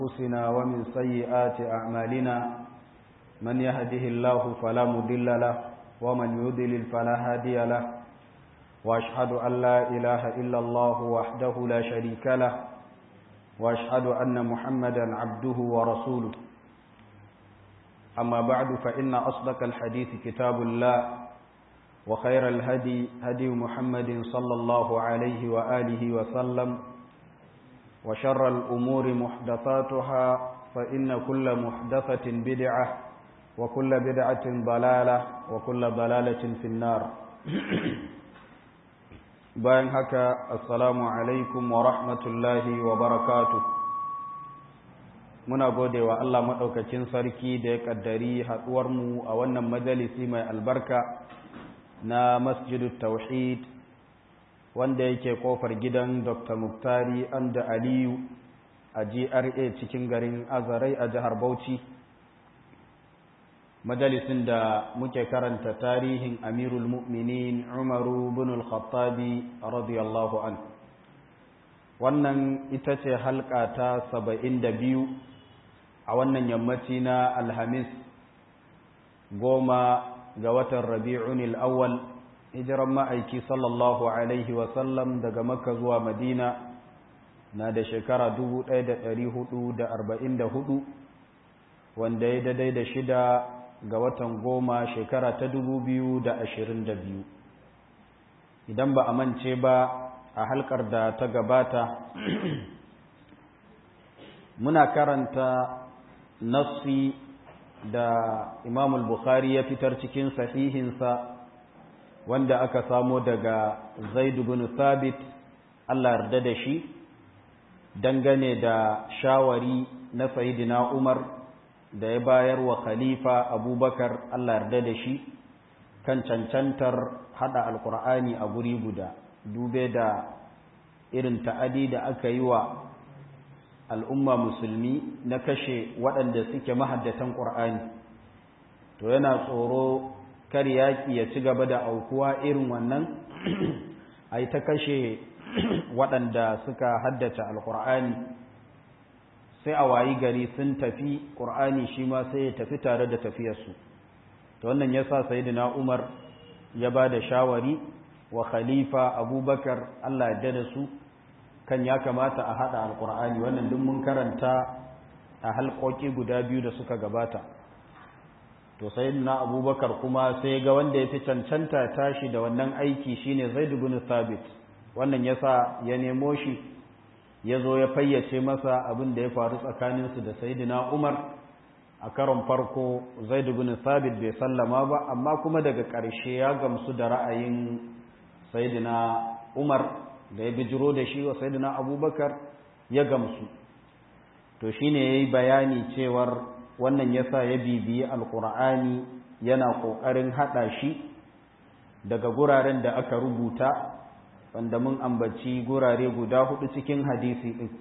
أنفسنا ومن سيئات أعمالنا من يهده الله فلا مضل له ومن يضلل فلا هادي له وأشهد أن لا إله إلا الله وحده لا شريك له وأشهد أن محمدا عبده ورسوله أما بعد فإن أصدق الحديث كتاب الله وخير الهدي هدي محمد صلى الله عليه وآله وسلم وشر الأمور محدثاتها فإن كل محدثة بدعة وكل بدعة ضلالة وكل ضلالة في النار bayan haka assalamu alaikum wa rahmatullahi wa barakatu muna gode wa Allah maɗaukakin sarki da ya ƙaddari haɗuwarmu a wannan majalisi mai albarka na masjidu tauhid wanda yake kofar gidan dr muktari anda aliyu a gra cikin garin azarai a jihar bauchi majalisin da muke karanta tarihin amirul mu'minin umaru bin al-khattabi radiyallahu an wannan ita ce halka ta saba'in da biyu a wannan yammaci na alhamis goma ga watan rabi'un al-awwal hijiran ma'aiki sallallahu alaihi wasallam daga makka zuwa madina na da shekara 1444 wanda ya daidai da shida ga watan goma shekara ta 2022 idan ba a mance ba a halkar da ta gabata muna karanta nassi da imamul bukhari ya fitar cikin sahihinsa wanda aka samo daga zaidu bin thabit Allah yarda da shi dangane da shawari na sayidina Umar da ya bayar wa khalifa Abubakar Allah yarda da shi kan cancantar hada alkur'ani a guri guda dube da irin ta'adi da aka yi wa al'umma musulmi na kashe waɗanda suke mahaddatan ƙur'ani to yana tsoro kar yaƙi ya ci gaba da aukuwa irin wannan a yi ta kashe waɗanda suka haddace alƙur'ani sai a wayi gari sun tafi ƙur'ani shi ma sai ya tafi tare da tafiyarsu ta wannan ya sa sayidina umar ya ba da shawari wa khalifa abubakar allah ya da su kan ya kamata a haɗa alƙur'ani wannan duk mun karanta a halƙoƙi guda biyu da suka gabata to sai na abubakar kuma sai ga wanda ya fi cancanta tashi da wannan aiki shine zaid ibn thabit wannan yasa ya nemo shi ya zo ya fayyace masa abin da ya faru tsakaninsu da sayyidina umar a karon farko zaid ibn thabit bai sallama ba amma kuma daga ƙarshe ya gamsu da ra'ayin sayyidina umar da ya bijiro da shi wa sayyidina abubakar ya gamsu to shine yayi bayani cewar wannan yasa ya bibiyi alkur'ani yana ƙoƙarin haɗa shi daga guraren da aka rubuta wanda mun ambaci gurare guda hudu cikin hadisi ɗin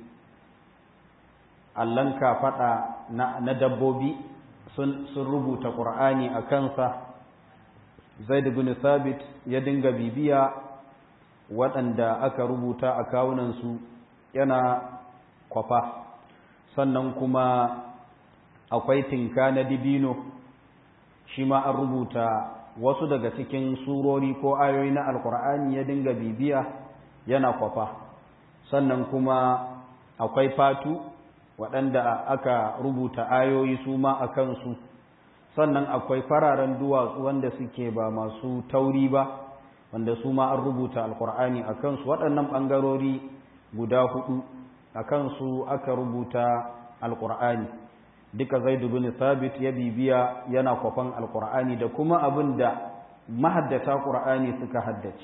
allon kafaɗa na dabbobi sun rubuta ƙur'ani a kansa zaid bin sabit ya dinga bibiya waɗanda aka rubuta a kawunansu yana kwafa sannan kuma akwai tinka na dibino shi ma an rubuta wasu daga cikin surori ko ayoyi na alkur'ani ya dinga bibiya yana kwafa sannan kuma akwai fatu waɗanda aka rubuta ayoyi su ma a kansu sannan akwai fararen duwatsu wanda suke ba masu tauri ba wanda su ma an rubuta alkur'ani a kansu waɗannan ɓangarori guda hudu a kansu aka rubuta alkur'ani duka zaidu bin sabit ya bibiya yana kwafan alkur'ani da kuma abin da mahaddata qur'ani suka haddace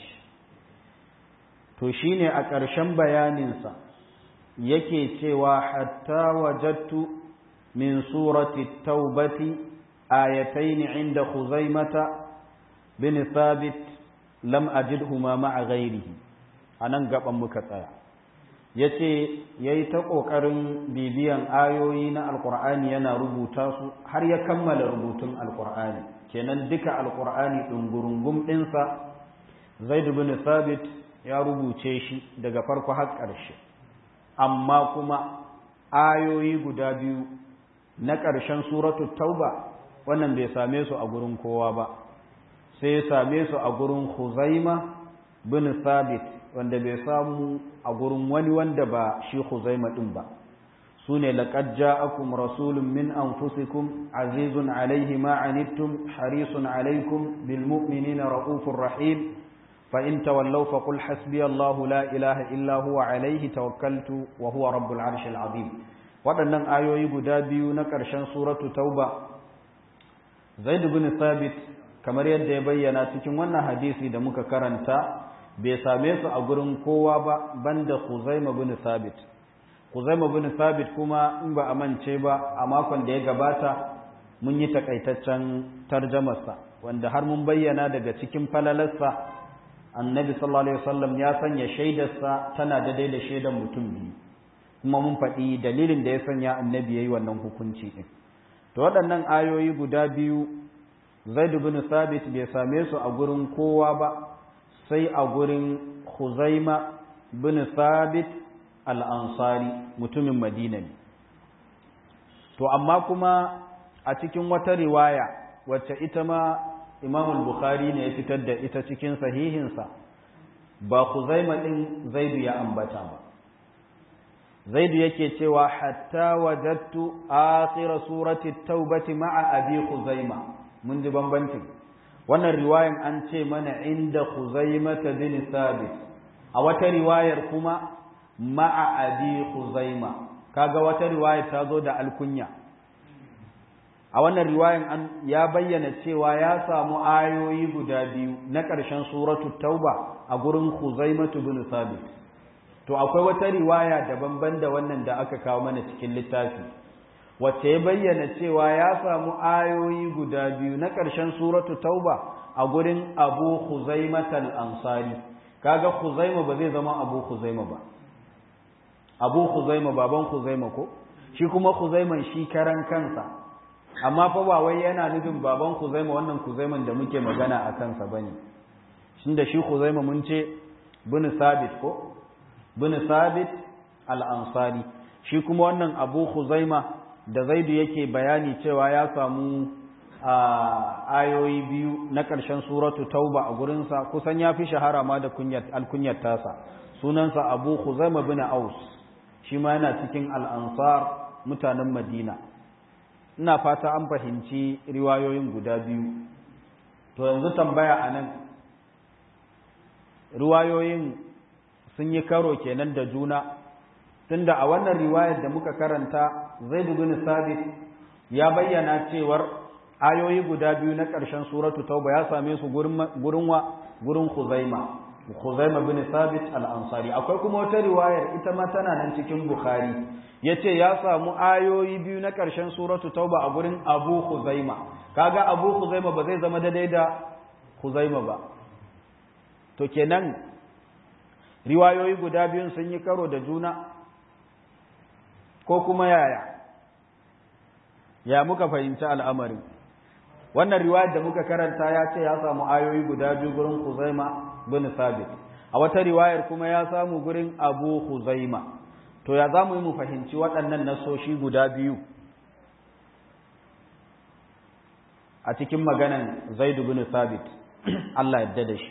to shine a ƙarshen bayaninsa yake cewa hatta wajattu min surati taubati ayatayn inda khuzaimata bin sabit lam ajidhuma ma'a ghairihi anan gaban muka tsaya ya ce ya yi ta ƙoƙarin bibiyan ayoyi na alƙur'ani yana rubuta su har ya kammala rubutun alƙur'ani kenan duka alƙur'ani ɗungurungum ɗinsa zaidu bin sabit ya rubuce shi daga farko har ƙarshe amma kuma ayoyi guda biyu na ƙarshen suratu tauba wannan bai same su a gurin kowa ba sai ya same su a gurin huzaima bin sabit wanda bai samu a gurin wani wanda ba shi huzaima ɗin ba su ne laƙad ja'akum rasulun min anfusikum azizun alaihi ma anittum harisun alaikum bil mu'minina ra'ufur rahim fa in tawallaw fa qul hasbiyallahu la ilaha illa huwa alaihi tawakkaltu wa huwa rabbul arshil azim waɗannan ayoyi guda biyu na ƙarshen suratu tauba zaid bin sabit kamar yadda ya bayyana cikin wannan hadisi da muka karanta bai same su a gurin kowa ba banda Khuzaima bin Sabit Khuzaima bin Sabit kuma in ba a mance ba a makon da ya gabata mun yi takaitaccen tarjamarsa wanda har mun bayyana daga cikin falalarsa annabi sallallahu alaihi wasallam ya sanya shaidarsa tana daidai da shaidar mutum biyu kuma mun faɗi dalilin da ya sanya annabi yayi wannan hukunci din to waɗannan ayoyi guda biyu Zaid bin Sabit bai same su a gurin kowa ba sai a gurin Khuzaima bin Sabit al-Ansari mutumin Madina ne to amma kuma a cikin wata riwaya wacce ita ma Imam al-Bukhari ne ya fitar da ita cikin sahihinsa ba Khuzaima din Zaid ya ambata ba Zaid yake cewa hatta wajadtu akhir surati at-taubati ma'a abi Khuzaima mun ji bambancin wannan riwayan an ce mana inda Khuzaimata bin Sabit a wata riwayar kuma ma'a abi Khuzaima kaga wata riwaya ta zo da alkunya a wannan riwayan an ya bayyana cewa ya samu ayoyi guda biyu na ƙarshen suratu tauba a gurin Khuzaimatu bin Sabit to akwai wata riwaya daban-ban da wannan da aka kawo mana cikin littafi wacce ya bayyana cewa ya samu ayoyi guda biyu na ƙarshen suratu tauba a gurin abu huzaimatal ansari kaga huzaima ba zai zama abu huzaima ba abu huzaima baban huzaima ko shi kuma huzaiman shi karan kansa amma fa ba wai yana nufin baban huzaima wannan huzaiman da muke magana a kansa bane shin da shi huzaima mun ce bin sabit ko bin sabit al-ansari shi kuma wannan abu huzaima da zaidu yake bayani cewa ya samu ayoyi biyu na ƙarshen suratu tauba a gurinsa kusan ya fi shahara ma da alkunyar tasa sunansa abu huzaima bin aus shi ma yana cikin al'ansar mutanen madina ina fata an fahimci riwayoyin guda biyu to yanzu tambaya a nan riwayoyin sun yi karo kenan da juna tunda a wannan riwayar da muka karanta Zaid bin Sabit ya bayyana cewar ayoyi guda biyu na ƙarshen suratu Tauba ya same su gurin gurin wa gurin Khuzaima Khuzaima bin Sabit al-Ansari akwai kuma wata riwayar ita ma tana nan cikin Bukhari yace ya samu ayoyi biyu na ƙarshen suratu Tauba a gurin Abu Khuzaima kaga Abu Khuzaima ba zai zama daidai da Khuzaima ba to kenan riwayoyi guda biyun sun yi karo da juna ko kuma yaya ya muka fahimci al'amarin wannan riwayar da muka karanta ya ce ya samu ayoyi guda biyu gurin Huzaima bin Sabit a wata riwayar kuma ya samu gurin Abu Huzaima to ya zamu yi mu fahimci waɗannan nasoshi guda biyu a cikin maganan Zaid bin Sabit Allah yadda da shi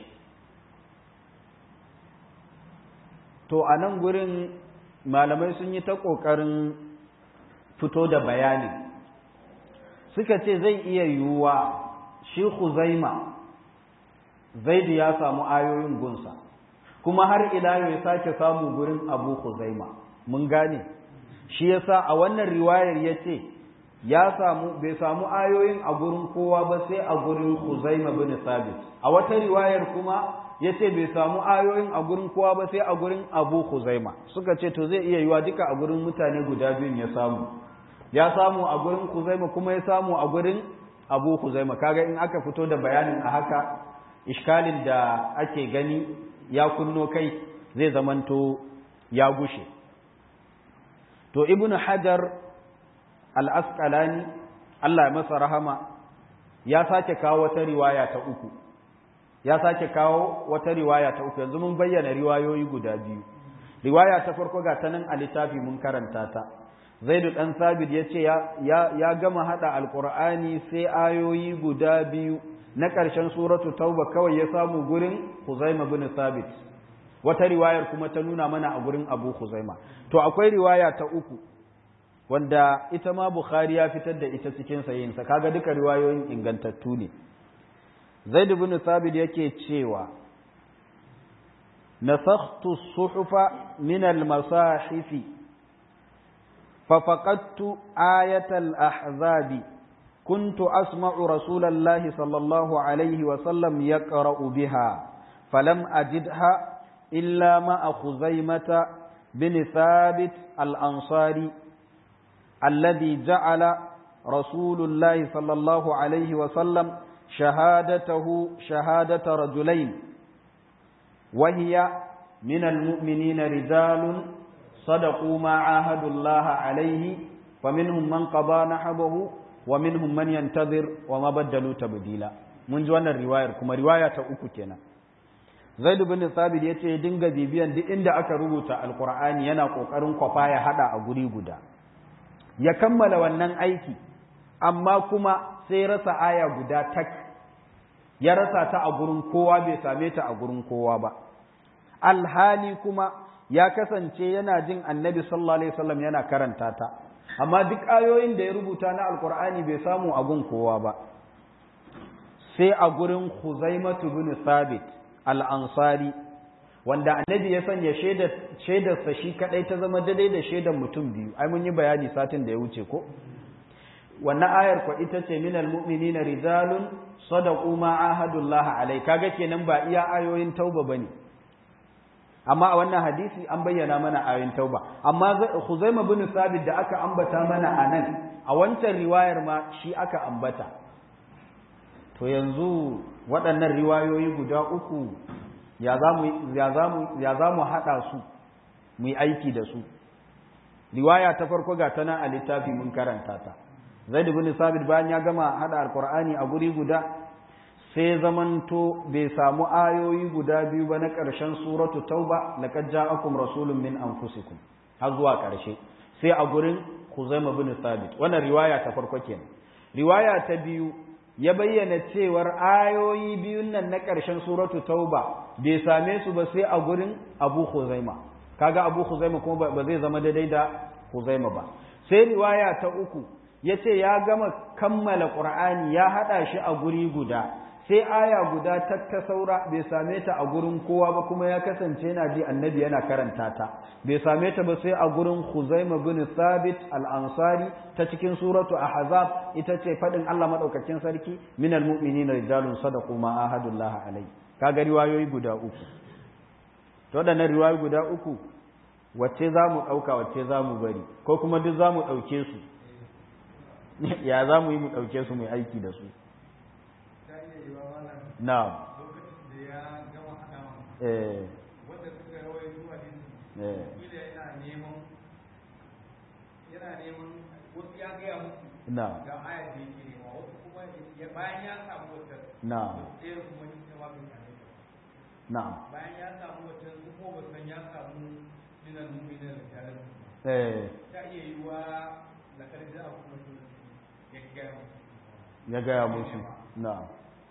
to a nan gurin malamai sun yi ta ƙoƙarin fito da bayani suka ce zai iya yiwuwa shi Huzaima Zaidu ya samu ayoyin gunsa kuma har ila ya sake samu gurin Abu Huzaima mun gane shi yasa a wannan riwayar yace ya samu bai samu ayoyin a gurin kowa ba sai a gurin Huzaima bin Sabit a wata riwayar kuma ya ce bai samu ayoyin a gurin kowa ba sai a gurin abu huzaima suka ce to zai iya yiwa duka a gurin mutane guda biyun ya samu ya samu a gurin huzaima kuma ya samu a gurin abu huzaima kaga in aka fito da bayanin a haka iskalin da ake gani ya kunno kai zai zamanto ya gushe to ibn hajar al-asqalani Allah ya masa rahama ya sake kawo wata riwaya ta uku ya sake kawo wata riwaya ta uku yanzu mun bayyana riwayoyi guda biyu riwaya ta farko ga ta nan a littafi mun karanta ta zaidu dan sabit ya ce ya gama hada alqur'ani sai ayoyi guda biyu na ƙarshen suratu tauba kawai ya samu gurin huzaima bin sabit wata riwayar kuma ta nuna mana a gurin abu huzaima to akwai riwaya ta uku wanda ita ma bukhari ya fitar da ita cikin sayinsa kaga duka riwayoyin ingantattu ne zaid bin sabit yake cewa nasakhtu as-suhufa min al-masahif fa faqadtu ayat al-ahzab كنت أسمع رسول الله صلى الله عليه وسلم يقرأ بها فلم أجدها إلا مع خزيمة بن ثابت الأنصاري الذي جعل رسول الله صلى الله عليه وسلم شهادته شهادة رجلين وهي من المؤمنين رجال صدقوا ما عاهدوا الله عليه فمنهم من قضى نحبه ومنهم من ينتظر وما بدلوا تبديلا mun ji wannan riwayar kuma riwaya ta uku kenan Zaid bin Thabit yace dinga bibiyan duk inda aka rubuta Alqur'ani yana kokarin kwafa ya hada a guri guda ya kammala wannan aiki amma kuma sai rasa aya guda tak ya rasa ta a gurin kowa bai same ta a gurin kowa ba alhali kuma ya kasance yana jin Annabi sallallahu alaihi wasallam yana karanta ta amma duk ayoyin da ya rubuta na alkur'ani bai samu a gun kowa ba sai a gurin Khuzaimatu bin Thabit al-Ansari wanda annabi ya sanya shaidarsa shi kadai ta zama daidai da shaidar mutum biyu ai mun yi bayani satin da ya wuce ko wannan ayar kwa ita ce minal mu'minina rijalun sadaqu ma ahadullah alai kaga kenan ba iya ayoyin tauba bane amma a wannan hadisi an bayyana mana ayoyin tauba amma Khuzaima bin Sabit da aka ambata mana anan a wancan riwayar ma shi aka ambata to yanzu waɗannan riwayoyi guda uku ya za mu haɗa su mu yi aiki da su riwaya ta farko ga tana a littafi mun karanta ta zaid bin sabit bayan ya gama haɗa alkur'ani a guri guda sai zamanto bai samu ayoyi guda biyu ba na ƙarshen suratu tauba laqad ja'akum rasulun min anfusikum har zuwa ƙarshe sai a gurin Khuzaima bin Sabit wannan riwaya ta farko kenan riwaya ta biyu ya bayyana cewar ayoyi biyun nan na ƙarshen suratu tauba bai same su ba sai a gurin abu huzaima kaga abu huzaima kuma ba zai zama daidai da huzaima ba sai riwaya ta uku ya ce ya gama kammala ƙur'ani ya haɗa shi a guri guda sai aya guda ta ta saura bai same ta a gurin kowa ba kuma ya kasance yana ji annabi yana karanta ta bai same ta ba sai a gurin Khuzaima bin Thabit al-Ansari ta cikin suratu Ahzab ita ce fadin Allah madaukakin sarki minal mu'minina rijalun sadaqu ma ahadullah alai kaga riwayoyi guda uku to wadannan riwayoyi guda uku wacce za mu ɗauka wacce za mu bari ko kuma duk za mu ɗauke su ya za mu yi mu ɗauke su mai aiki da su na'am eh wanda suka rawai zuwa din eh kila yana neman yana neman wasu ya gaya musu na'am ga ayar da yake nema wasu kuma ya bayan ya samu wata na'am ɗaya kuma ita ma bai same ta na'am bayan ya samu wata su kuma ba san ya samu minan mu'minin rijalan eh ta iya yi wa lakar da a kuma su ya gaya musu ya gaya musu na'am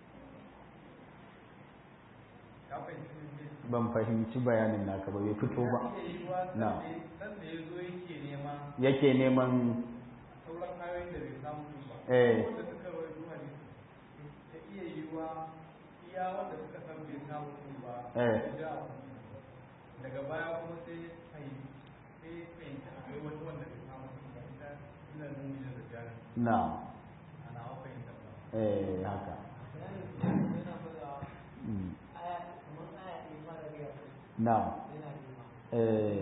ka fahimci ne ban fahimci bayanin naka ba bai fito ba ta iya yi wa Na. san da ya zo yake nema yake neman sauran ayoyin da bai samu su ba eh wanda suka rawai zuwa ne ta iya yi wa iya wanda suka san bai samu su ba Eh. da daga baya kuma sai fahimci sai fahimci akwai wani wanda bai samu su ba ita ina nuni da rijalan na'am ana wa fahimta ba eh haka Mm. na'am eh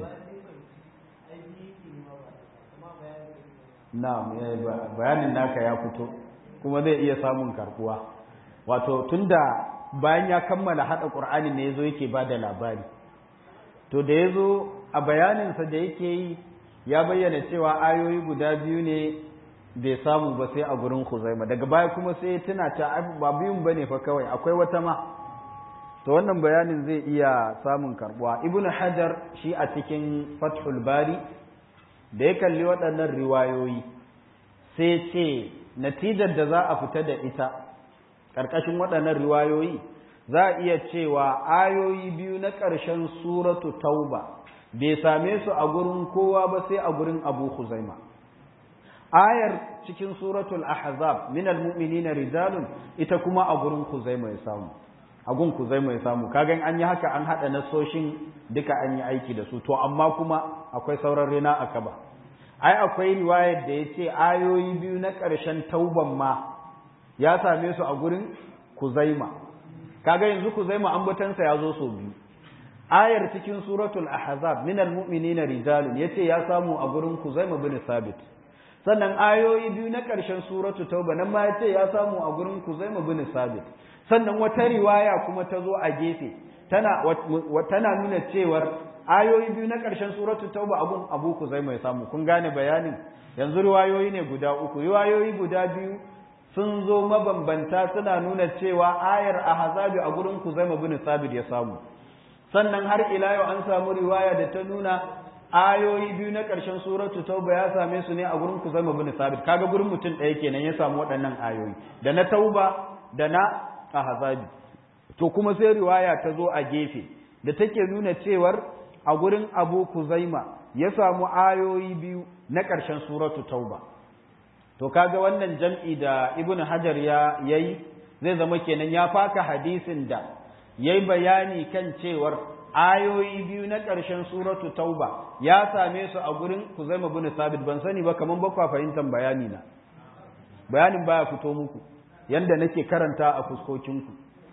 na'am eh, ba- bayanin naka ya fito kuma zai iya samun karbuwa wato tunda bayan ya kammala hada qur'ani ne yazo yake bada labari to da yazo a bayaninsa da yake yi ya bayyana cewa ayoyi guda biyu ne bai samu ba sai a gurin Khuzaima daga baya kuma sai ya tuna ta ai, ba biyun bane fa kawai akwai wata ma to wannan bayanin zai iya samun karbuwa ibnu hajar shi a cikin fathul bari da ya kalli waɗannan riwayoyi sai ce natijar da za a fita da ita ƙarƙashin waɗannan riwayoyi za a iya cewa ayoyi biyu na ƙarshen suratu tauba bai same su a gurin kowa ba sai a gurin abu huzaima ayar cikin suratul ahzab min almu'minina rijalun ita kuma a gurin huzaima ya samu a gun huzaima ya samu kagan an yi haka an hada nasoshin duka an yi aiki da su to amma kuma akwai sauran rina a kaba ai akwai riwayar da ya ce ayoyi biyu na ƙarshen tauban ma ya same su a gurin kuzaima kaga yanzu kuzaima ambatansa ya zo sau biyu ayar cikin suratul ahzab min almu'minina rijalun yace ya samu a gurin kuzaima bin sabit sannan ayoyi biyu na ƙarshen suratu tauba nan ma yace ya samu a gurin kuzaima bin sabit sannan wata riwaya kuma ta zo a gefe tana tana nuna cewar ayoyi biyu na ƙarshen suratu tauba abun abu kuzaima ya samu kun gane bayanin yanzu riwayoyi ne guda uku riwayoyi guda biyu sun zo mabambanta suna nuna cewa ayar ahzabi a gurin kuzaima bin sabit ya samu sannan har ila yau an samu riwaya da ta nuna ayoyi biyu na ƙarshen suratu tauba ya same su ne a gurin kuzaima bin sabit kaga gurin mutum ɗaya kenan ya samu waɗannan ayoyi da na tauba da na ahzabi to kuma sai riwaya ta zo a gefe da take nuna cewar a gurin abu kuzaima ya samu ayoyi biyu na ƙarshen suratu tauba to kaga wannan jam'i da ibn hajar ya yayi zai zama kenan ya faka hadisin da yayi bayani kan cewar ayoyi biyu na ƙarshen suratu tauba ya same su a gurin kuzaima bin sabit ban sani ba kaman ba kwa fahimtar bayani na bayanin baya fito muku yanda nake karanta a fuskokinku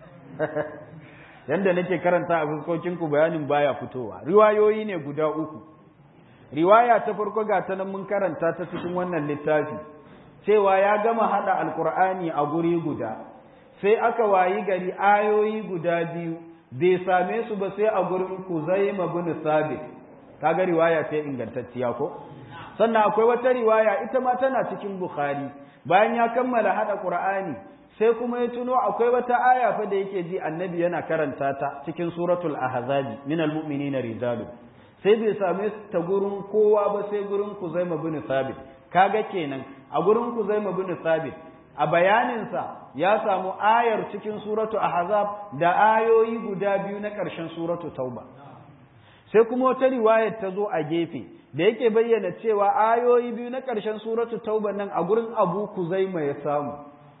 yanda nake karanta a fuskokinku bayanin baya fitowa riwayoyi ne guda uku riwaya ta farko ga ta nan mun karanta ta cikin wannan littafi cewa ya gama hada alkur'ani a guri guda sai aka wayi gari ayoyi guda biyu bai same su ba sai a gurin kuzaima bin sabit kaga riwaya ta ingantacciya ko sannan akwai wata riwaya ita ma tana cikin bukhari bayan ya kammala hada qur'ani sai kuma ya tuno akwai wata aya fa da yake ji annabi yana karanta ta cikin suratul ahzabi minal mu'minina rijalu sai bai same ta gurin kowa ba sai gurin kuzaima bin sabit kaga kenan a gurin kuzaima bin sabit a bayaninsa ya samu ayar cikin suratu ahzab da ayoyi guda biyu na ƙarshen suratu tauba sai kuma wata riwayar ta zo a gefe da yake bayyana cewa ayoyi biyu na ƙarshen suratu tauba nan a gurin abu kuzaima ya samu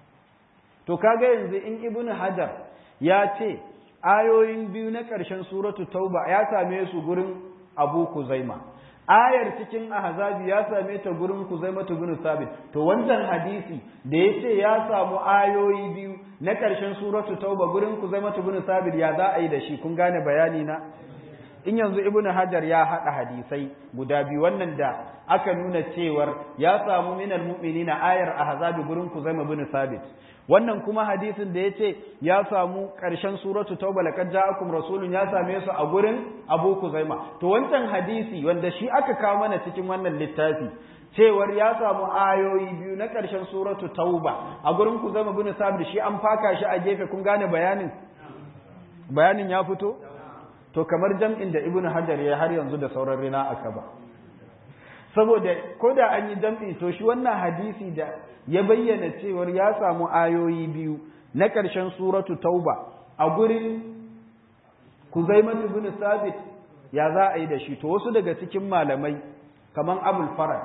to kaga yanzu in ibn hajar ya ce ayoyin biyu na ƙarshen suratu tauba ya same su gurin abu kuzaima ayar cikin ahzabi ya same ta gurin kuzaima bin sabit to wancan hadisi da ya ce ya samu ayoyi biyu na ƙarshen suratu tauba gurin kuzaima bin sabit ya za a yi da shi kun gane bayani na in yanzu ibnu hajar ya haɗa hadisai guda biyu wannan da aka nuna cewar ya samu minal mu'minina ayar ahzabi gurin kuzaima bin sabit wannan kuma hadisin da yace ya samu ƙarshen suratu tauba laqad ja'akum rasulun ya same su a gurin abu kuzaima to wancan hadisi wanda shi aka kawo mana cikin wannan littafi cewar ya samu ayoyi biyu na ƙarshen suratu tauba a gurin kuzaima bin sabit shi an faka shi a gefe kun gane bayanin bayanin ya fito to kamar jam'in da ibnu hajar ya har yanzu da sauran rina aka ba saboda ko da an yi jam'i to shi wannan hadisi da ya bayyana cewar ya samu ayoyi biyu na ƙarshen suratu tauba a gurin kuzaimatu bin sabit ya za a yi da shi to wasu daga cikin malamai kamar abul faraj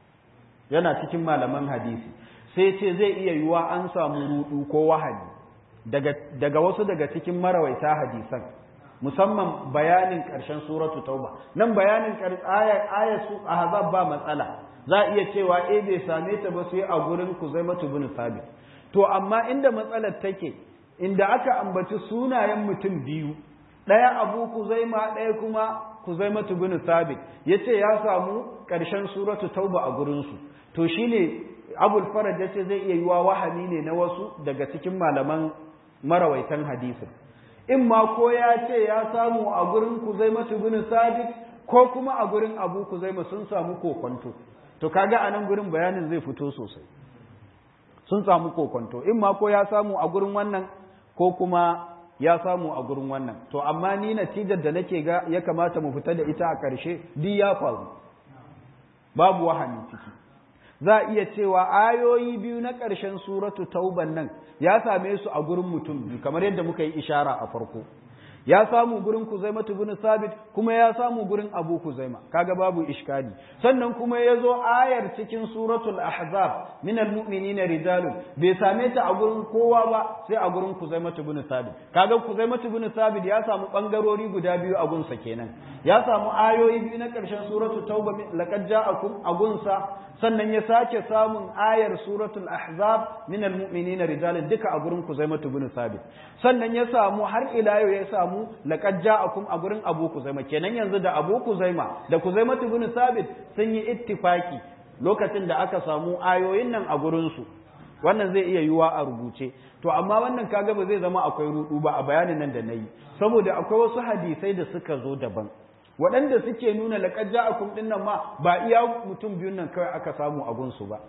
yana cikin malaman hadisi sai ce zai iya yiwa an samu rudu ko wahali daga, daga wasu daga cikin marawaita hadisan musamman bayanin ƙarshen suratu tauba nan bayanin ayar su ahzab ba matsala za a iya cewa eh bai same ta ba sai a gurin kuzaimatu bin sabit to amma inda matsalar take inda aka ambaci sunayen mutum biyu ɗaya abu kuzaima ɗaya kuma kuzaimatu bin sabit yace ya samu ƙarshen suratu tauba a gurinsu to shine abul faraj yace zai iya yiwa wahami ne na wasu daga cikin malaman marawaitan hadisin in ma ko ya ce ya samu a gurin kuzaimatu bin sabit ko kuma a gurin abu kuzaima sun samu kokonto to kaga a nan gurin bayanin zai fito sosai sun samu kokonto in ma ko ya samu a gurin wannan ko kuma ya samu a gurin wannan to amma ni natijar da nake ga ya kamata mu fita da ita a ƙarshe duk ya faru babu wahani ciki za a iya cewa ayoyi biyu na ƙarshen suratu tauban nan ya same su a gurin mutum biyu kamar yadda muka yi ishara a farko ya samu gurin Kuzaima bin Sabit kuma ya samu gurin Abu Kuzaima kaga babu iskali sannan kuma ya zo ayar cikin suratul ahzab min almu'minina rijalun bai same ta a gurin kowa ba sai a gurin Kuzaima bin Sabit kaga Kuzaima bin Sabit ya samu bangarori guda biyu a gunsa kenan ya samu ayoyi biyu na karshen suratul tauba laqad ja'akum a gunsa sannan ya sake samun ayar suratul ahzab min almu'minina rijalun duka a gurin Kuzaima bin Sabit sannan ya samu har ila yau ya samu samu laqad ja'akum a gurin Abu Kuzaima kenan yanzu da Abu Kuzaima da Kuzaima ibn Sabit sun yi ittifaki lokacin da aka samu ayoyin nan a gurin su wannan zai iya yiwa a rubuce to amma wannan kaga ba zai zama akwai rudu ba a bayanin nan da nayi saboda akwai wasu hadisai da suka zo daban waɗanda suke nuna laqad ja'akum din nan ma ba iya mutum biyun nan kawai aka samu a gunsu ba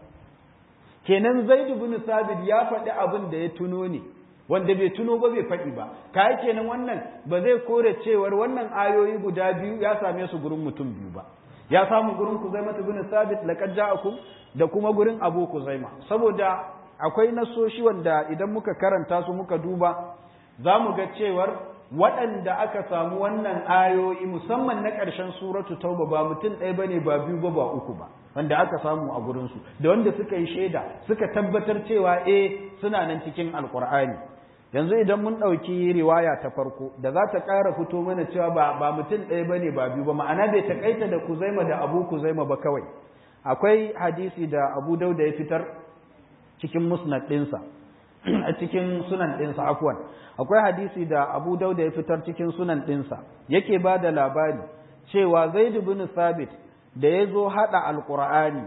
kenan Zaid ibn Sabit ya faɗi abin da ya tuno ne wanda bai tuno ba bai faɗi ba kai kenan wannan ba zai kore cewar wannan ayoyi guda biyu ya same su gurin mutum biyu ba ya samu gurin Kuzaima ibn Sabit laqad ja'akum da kuma gurin Abu Kuzaima saboda akwai nasoshi wanda idan muka karanta su muka duba za mu ga cewar waɗanda aka samu wannan ayoyi musamman na ƙarshen suratu tauba ba mutum ɗaya bane ba biyu ba ba uku ba wanda aka samu a gurinsu da wanda suka yi shaida suka tabbatar cewa eh suna nan cikin alkur'ani yanzu idan mun ɗauki riwaya ta farko da za ta ƙara fito mana cewa ba ba mutum ɗaya bane ba biyu ba ma'ana bai taƙaita da kuzaima da abu kuzaima ba kawai akwai hadisi da abu dauda ya fitar cikin musnad ɗinsa a cikin sunan ɗinsa afwan akwai hadisi da abu dauda ya fitar cikin sunan ɗinsa yake ba da labari cewa zaid bin sabit da ya zo haɗa alƙur'ani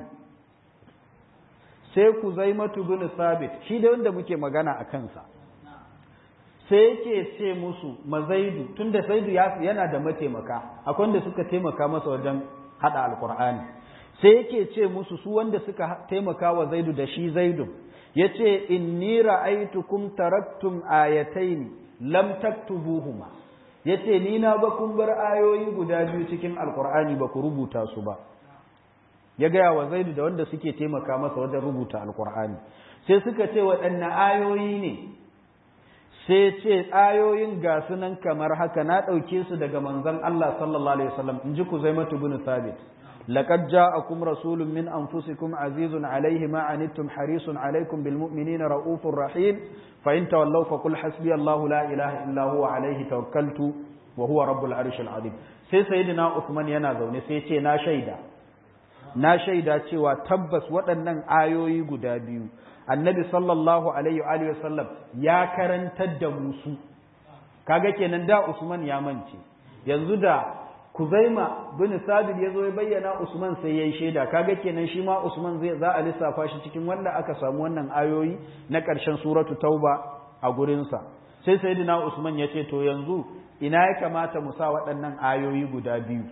sai ku zaimatu bin sabit shi da wanda muke magana a kansa sai yake ce musu mazaidu tunda zaidu yana da mataimaka akwai wanda suka taimaka masa wajen haɗa alƙur'ani sai yake ce musu su wanda suka taimaka wa zaidu da shi zaidu ya ce inni ra'aitukum taraktum ayataini lam taktubuhuma ya ce ni na ba kun bar ayoyi guda biyu cikin alkur'ani ba ku rubuta su ba ya gaya wa zaidu da wanda suke taimaka masa wajen rubuta alkur'ani sai suka ce waɗanne ayoyi ne sai ce ayoyin ga sunan kamar haka na ɗauke su daga manzon Allah sallallahu alaihi wasallam in ji ku zaimatu bin sabit لقد جاءكم رسول من أنفسكم عزيز عليه ما عنتم حريص عليكم بالمؤمنين رؤوف رحيم فإن تولوا فقل حسبي الله لا إله إلا هو عليه توكلت وهو رب العرش العظيم sai sayyidina Uthman yana zaune sai ce na shaida na shaida cewa tabbas waɗannan ayoyi guda biyu annabi sallallahu alaihi wa sallam ya karantar da musu kaga kenan da Usman ya mance yanzu da Kuzaima bin Sabit ya zo ya bayyana Usman sai ya yi shaida kaga kenan shi ma Usman zai za a lissafa shi cikin wanda aka samu wannan ayoyi na ƙarshen suratu Tauba a gurinsa sai sayyidina Usman ya ce to yanzu ina ya kamata mu sa waɗannan ayoyi guda biyu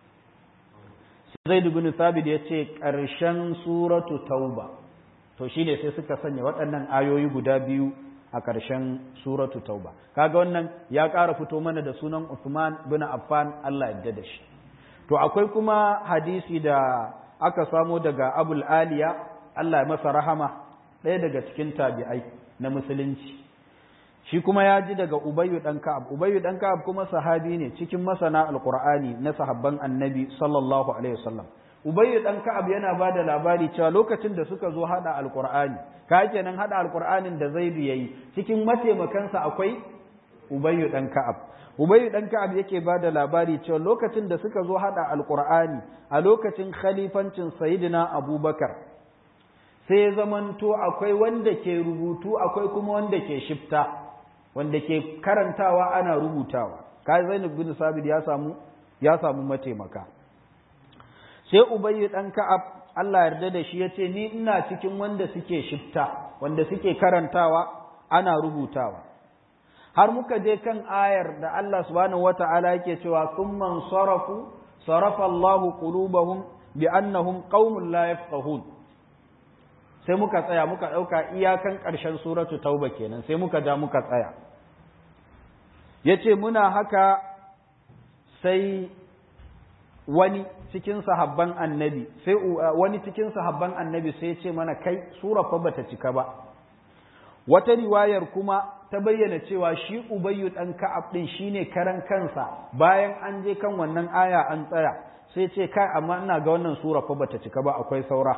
Zaid bin Sabit ya ce ƙarshen suratu Tauba to shine sai suka sanya waɗannan ayoyi guda biyu a ƙarshen suratu tauba kaga wannan ya ƙara fito mana da sunan Uthman bin Affan Allah ya da shi to akwai kuma hadisi da aka samo daga Abul Aliya Allah ya masa rahama ɗaya daga cikin tabi'ai na musulunci shi kuma ya ji daga Ubayyu dan Ka'ab Ubayyu dan Ka'ab kuma sahabi ne cikin masana Alqur'ani na sahabban Annabi sallallahu alaihi wasallam Ubayyu dan Ka'ab yana ba da labari cewa lokacin da suka zo hada Alqur'ani ka kenan hada Alqur'anin da Zaid yayi cikin mataimakansa akwai Ubayyu dan Ka'ab Ubayyu dan Ka'ab yake ba da labari cewa lokacin da suka zo hada Alqur'ani a lokacin khalifancin Sayyidina Abubakar sai zamanto akwai wanda ke rubutu akwai kuma wanda ke shifta wanda ke karantawa ana rubutawa kai Zainab bin Sabit ya samu ya samu mataimaka sai ubayyu dan ka'ab Allah yarda da shi yace ni ina cikin wanda suke shifta wanda suke karantawa ana rubutawa har muka je kan ayar da Allah subhanahu wata'ala yake cewa thumman sarafu sarafa Allahu qulubahum bi annahum qaumun la yafqahun sai muka tsaya muka dauka iyakan ƙarshen suratu tauba kenan sai muka ja muka tsaya yace muna haka sai wani cikin sahabban annabi sai wani cikin sahabban annabi sai ya ce mana kai sura fa bata cika ba wata riwayar kuma ta bayyana cewa shi ubayyu dan ka'ab din shine karan kansa bayan an je kan wannan aya an tsaya sai ce kai amma ina ga wannan sura fa bata cika ba akwai saura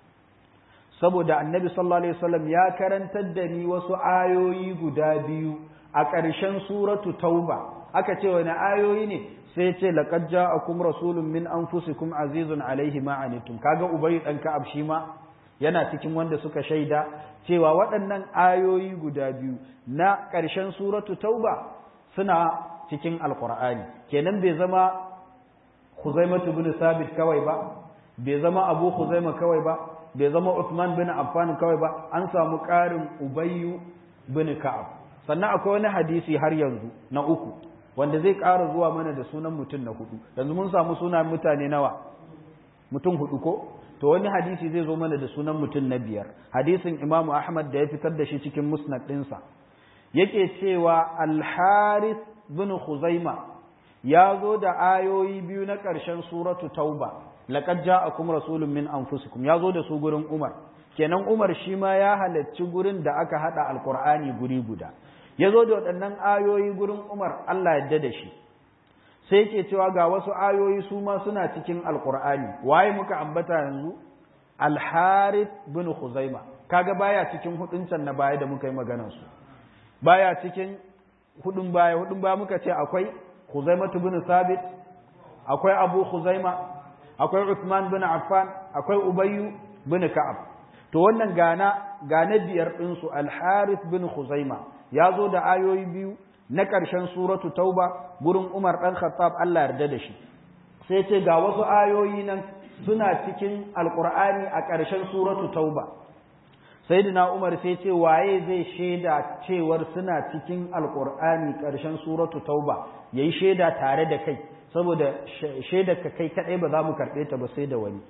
saboda annabi sallallahu alaihi wasallam ya karantar da ni wasu ayoyi guda biyu a ƙarshen suratu tauba aka ce wani ayoyi ne sai ce laqad ja'akum rasulun min anfusikum azizun alaihi ma anitum kaga ubayy dan ka'ab shi ma yana cikin wanda suka shaida cewa waɗannan ayoyi guda biyu na ƙarshen suratu tauba suna cikin alqur'ani kenan bai zama khuzaimatu bin sabit kawai ba bai zama abu khuzaima kawai ba bai zama Uthman bin Affan kawai ba an samu ƙarin Ubayyu bin Ka'ab sannan akwai wani hadisi har yanzu na uku wanda zai ƙara zuwa mana da sunan mutum na hudu yanzu mun samu sunan mutane nawa mutum hudu ko to wani hadisi zai zo mana da sunan mutum na biyar hadisin Imam Ahmad da ya fitar da shi cikin musnad ɗinsa yake cewa Al-Harith bin Khuzaima ya zo da ayoyi biyu na ƙarshen suratu Tauba laqad ja'akum rasulun min anfusikum ya zo da su gurin Umar kenan Umar shi ma ya halarci gurin da aka hada alqur'ani guri guda ya zo da waɗannan ayoyi gurin Umar Allah yadda da shi sai yake cewa ga wasu ayoyi su ma suna cikin alqur'ani waye muka ambata yanzu al-Harith bin Khuzaima kaga baya cikin hudun can na baya da muka yi maganar su baya cikin hudun baya hudun baya muka ce akwai Khuzaimah bin Sabit akwai Abu Khuzaima akwai Uthman bin Affan akwai Ubayyu bin Ka'ab to wannan gana gana biyar din su Al-Harith bin Khuzaima ya zo da ayoyi biyu na ƙarshen suratu Tauba gurin Umar dan Khattab Allah yarda da shi sai ce ga wasu ayoyi nan suna cikin Alƙur'ani a ƙarshen suratu Tauba Sayyidina Umar sai ce waye zai shaida cewar suna cikin Alƙur'ani ƙarshen suratu Tauba yayi shaida tare da kai saboda shaidar ka kai kadai ba za mu karɓe ta ba sai da wani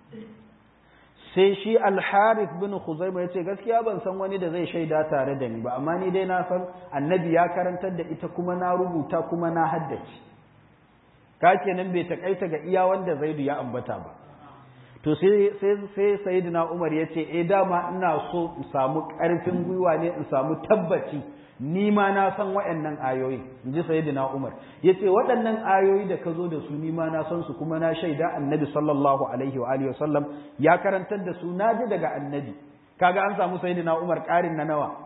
sai shi al-harith bin khuzaima yace gaskiya ban san wani da zai shaida tare da ni ba amma ni dai na san annabi ya karantar da ita kuma na rubuta kuma na haddace ka kenan bai takaita ga iya wanda zaidu ya ambata ba to sai sai sai sayyidina umar yace eh dama ina so in samu karfin gwiwa ne in samu tabbaci ni ma na san waɗannan ayoyi in ji sayyidina Umar yace waɗannan ayoyi da ka zo da su ni ma na san su kuma na shaida annabi sallallahu alaihi wa alihi wasallam ya karantar da su na ji daga annabi kaga an samu sayyidina Umar ƙarin na nawa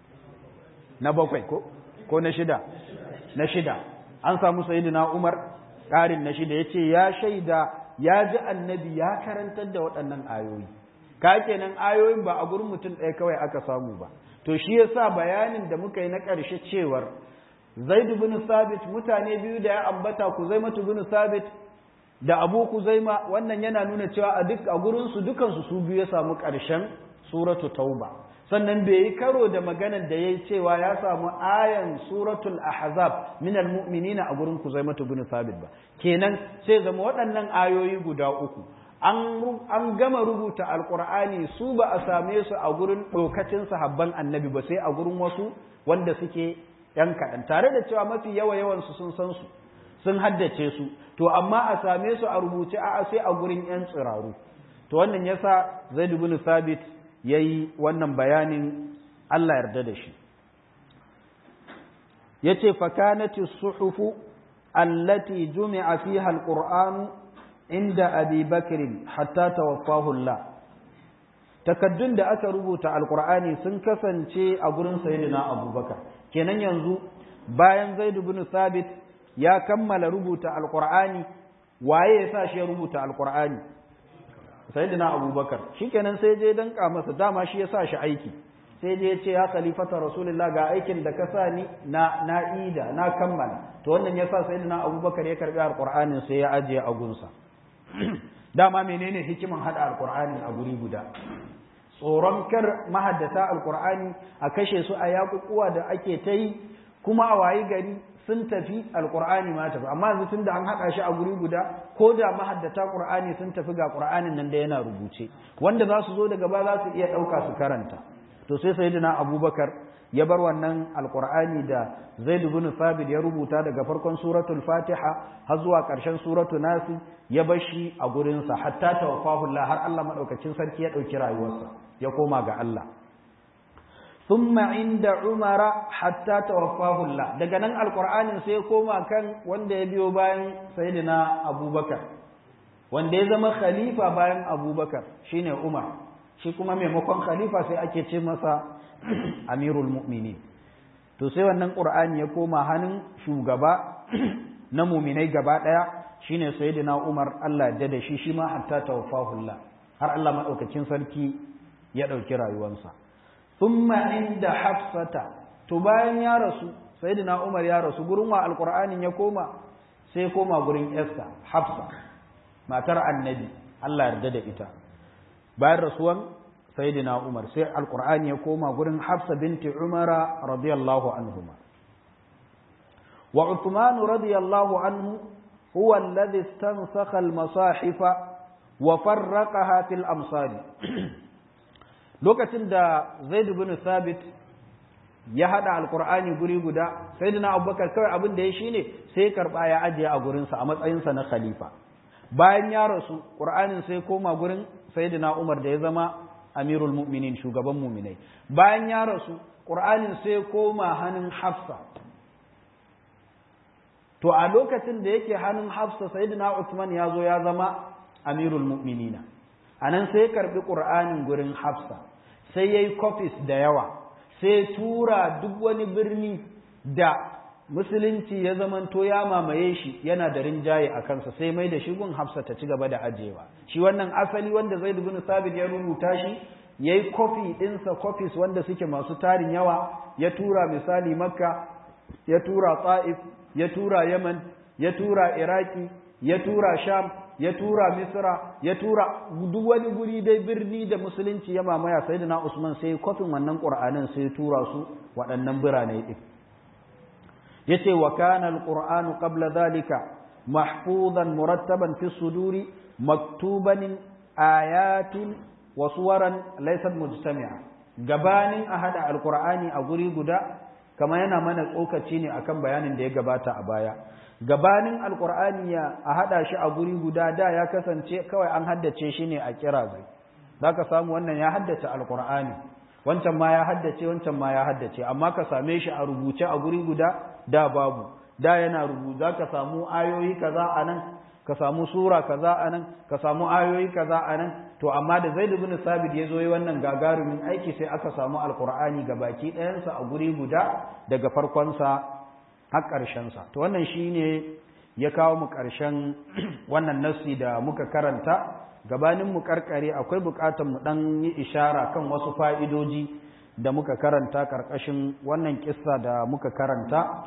na bakwai ko ko na shida na shida an samu sayyidina Umar ƙarin na shida yace ya shaida ya ji annabi ya karantar da waɗannan ayoyi ka kenan ayoyin ba a gurin mutum ɗaya kawai aka samu ba to shi yasa bayanin da muka yi na ƙarshe cewar Zaid bin Sabit mutane biyu da ya ambata Kuzaima bin Sabit da Abu Kuzaima wannan yana nuna cewa a duk a gurin su dukan su su biyu ya samu ƙarshen suratu Tauba sannan bai yi karo da maganar da yayi cewa ya samu ayan suratul Ahzab min almu'minina a gurin Kuzaima bin Sabit ba kenan sai zama waɗannan ayoyi guda uku an gama rubuta alkur'ani su ba a same su a gurin ɗokacin sahabban annabi ba sai a gurin wasu wanda suke ‘yan kaɗan tare da cewa mafi yawa yawansu sun san su sun haddace su to amma a same su a rubuce a sai a gurin ‘yan tsiraru to wannan yasa zaid bin sabit ya yi wannan bayanin Allah yarda da shi ya ce fakanati suhufu allati jumi'a fiha alqur'anu inda abi bakirin hatta tawaffahu Allah takaddun da aka rubuta alqur'ani sun kasance a gurin sayyidina abubakar kenan yanzu bayan zaid ibn sabit ya kammala rubuta alqur'ani waye ya sa shi ya rubuta alqur'ani sayyidina abubakar shikenan sai je danka masa dama shi ya sa shi aiki sai je ya ce ya khalifata rasulullah ga aikin da ka sa ni na na ida na kammala to wannan yasa sayyidina abubakar ya karbi alqur'anin sai ya ajiye a gunsa dama menene hikiman hada alqur'ani a guri guda tsoron kar mahaddata alqur'ani a kashe su a yakukuwa da ake ta yi kuma a wayi gari sun tafi alqur'ani ma tafi amma yanzu tunda an hada shi a guri guda ko da mahaddata qur'ani sun tafi ga qur'anin nan da yana rubuce wanda za su zo daga ba za su iya dauka su karanta to sai sayyidina abubakar ya bar wannan alqur'ani da zaid ibn thabit ya rubuta daga farkon suratul fatiha har zuwa ƙarshen suratul nas ya bar shi a gurin sa hatta tawaffahu Allah har Allah madaukakin sarki ya dauki rayuwarsa ya koma ga Allah thumma inda umara hatta tawaffahu Allah daga nan alqur'anin sai ya koma kan wanda ya biyo bayan sayyidina abubakar wanda ya zama khalifa bayan abubakar shine umar shi kuma maimakon khalifa sai ake ce masa amirul mu'minin to sai wannan qur'ani ya koma hannun shugaba na muminai gaba daya shine sayyidina umar Allah ya da shi shi ma hatta tawaffahu Allah har Allah madaukakin sarki ya dauki rayuwarsa thumma inda hafsata to bayan ya rasu sayyidina umar ya rasu gurin wa alqur'anin ya koma sai koma gurin yarsa hafsa matar annabi Allah yarda da ita bayan rasuwan sayyidina Umar sai alqur'ani ya koma gurin Hafsa binti Umara radiyallahu anhuma wa Uthman radiyallahu anhu huwa alladhi istansakha al-masahifa wa farraqaha fil amsari lokacin da Zaid ibn Thabit ya hada alqur'ani guri guda sayyidina Abubakar kawai abin da ya shine sai karba ya ajiye a gurinsa a matsayinsa na khalifa bayan ya rasu ƙur'anin sai koma gurin sayyidina umar da ya zama amirul mu'minin shugaban mu'minai bayan ya rasu ƙur'anin sai koma hannun hafsa to a lokacin da yake hannun hafsa sayyidina usman ya zo ya zama amirul mu'minina a nan sai karbi ƙur'anin gurin hafsa sai ya yi kofis da yawa sai tura duk wani birni da musulunci ya zamanto ya mamaye shi yana da rinjaye a kansa sai mai da shi gun hafsa ta ci gaba da ajewa shi wannan asali wanda zai bin sabit ya rubuta shi ya yi kofi ɗinsa kofis wanda suke masu tarin yawa ya tura misali makka ya tura ta'if ya tura yaman ya tura iraki ya tura sham ya tura misra ya tura duk wani guri dai birni da musulunci ya mamaya sayyidina usman sai kofin wannan qur'anin sai tura su waɗannan birane ɗin yace wa kana alqur'anu qabla dhalika mahfuzan murattaban fi suduri maktuban ayatin wa suwaran laysat mujtami'a gabanin a hada alqur'ani a guri guda kama yana mana tsokaci ne akan bayanin da ya gabata a baya gabanin alqur'ani ya a hada shi a guri guda da ya kasance kawai an haddace shi ne a kira zai zaka samu wannan ya haddace alqur'ani wancan ma ya haddace wancan ma ya haddace amma ka same shi a rubuce a guri guda da babu da yana rubuta ka samu ayoyi kaza anan ka samu sura kaza anan ka samu ayoyi kaza anan to amma da Zaid ibn Sabit ya zo yi wannan gagarumin aiki sai aka samu alqur'ani baki ɗayansa a guri guda daga farkon sa har ƙarshen sa to wannan shine ya kawo mu ƙarshen wannan nassi da muka karanta gabanin mu karkare akwai bukatar mu dan yi ishara kan wasu fa'idoji da muka karanta karkashin wannan kissa da muka karanta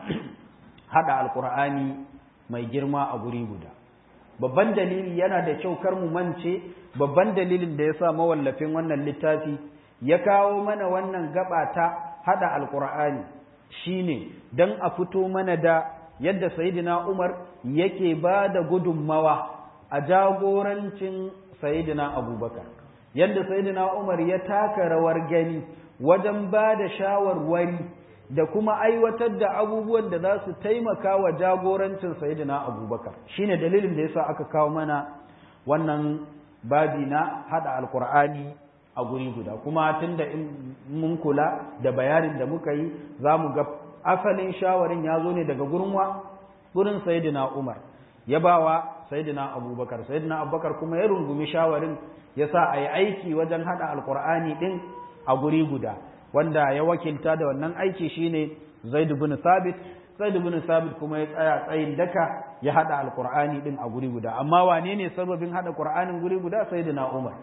hada alkur'ani mai girma a guri guda babban dalili yana da kyau kar mu mance babban dalilin da yasa mawallafin wannan littafi ya kawo mana wannan gaba ta hada alkur'ani shine dan a fito mana da yadda sayyidina Umar yake ba da gudunmawa a jagorancin sayidina abubakar yadda sayidina umar ya taka rawar gani wajen ba da shawarwari da kuma aiwatar da abubuwan da za su taimaka wa jagorancin sayidina abubakar shine dalilin da yasa aka kawo mana wannan babi na hada alkur'ani a guri guda kuma tunda in mun kula da bayanin da muka yi za mu ga asalin shawarin ya zo ne daga gurin wa gurin sayidina umar ya bawa sayyidina abubakar sayyidina abubakar kuma ya rungumi shawarin ya sa a yi aiki wajen haɗa alkur'ani ɗin a guri guda wanda ya wakilta da wannan aiki shine zaid bin sabit zaid bin sabit kuma ya tsaya tsayin daka ya haɗa alkur'ani ɗin a guri guda amma wane ne sababin haɗa qur'anin guri guda sayyidina umar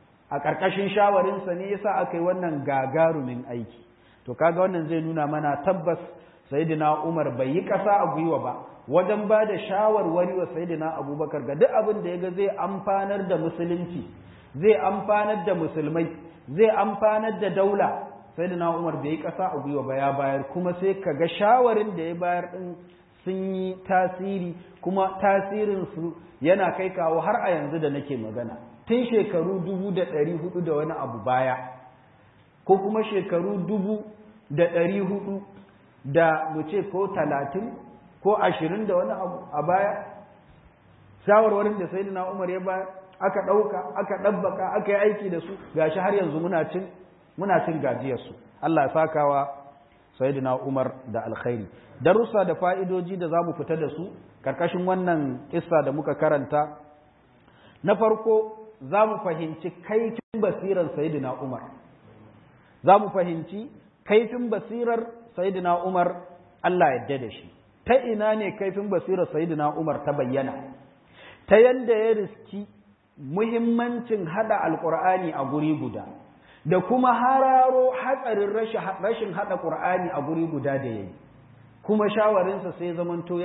a ƙarƙashin shawarinsa ne yasa aka yi wannan gagarumin aiki to kaga wannan zai nuna mana tabbas sayyidina umar bai yi ƙasa a gwiwa ba wajen ba da shawarwari wa sayidina abubakar ga duk abin da ya ga zai amfanar da musulunci zai amfanar da musulmai zai amfanar da daula sayidina umar bai yi ƙasa a gwiwa ba ya bayar kuma sai ka ga shawarin da ya bayar din sun yi tasiri kuma tasirin su yana kai kawo har a yanzu da nake magana tun shekaru dubu da ɗari hudu da wani abu baya ko kuma shekaru dubu da ɗari hudu da mu ce ko talatin ko ashirin da wani abu a baya shawarwarin da sai na umar ya bayar aka ɗauka aka ɗabbaka aka yi aiki da su gashi har yanzu muna cin muna cin gajiyarsu Allah ya sakawa sayyidina Umar da alkhairi darussa da fa'idoji da zamu fita da su karkashin wannan kissa da muka karanta na farko zamu fahimci kaifin basirar sayyidina Umar zamu fahimci kaifin basirar sayyidina Umar Allah ya da shi ta ina ne kaifin basirar sayyidina Umar ta bayyana ta yanda ya riski muhimmancin hada alqur'ani a guri guda da kuma hararo hatsarin rashin haɗa ƙur'ani a guri guda da ya yi kuma shawarinsa sai zamanto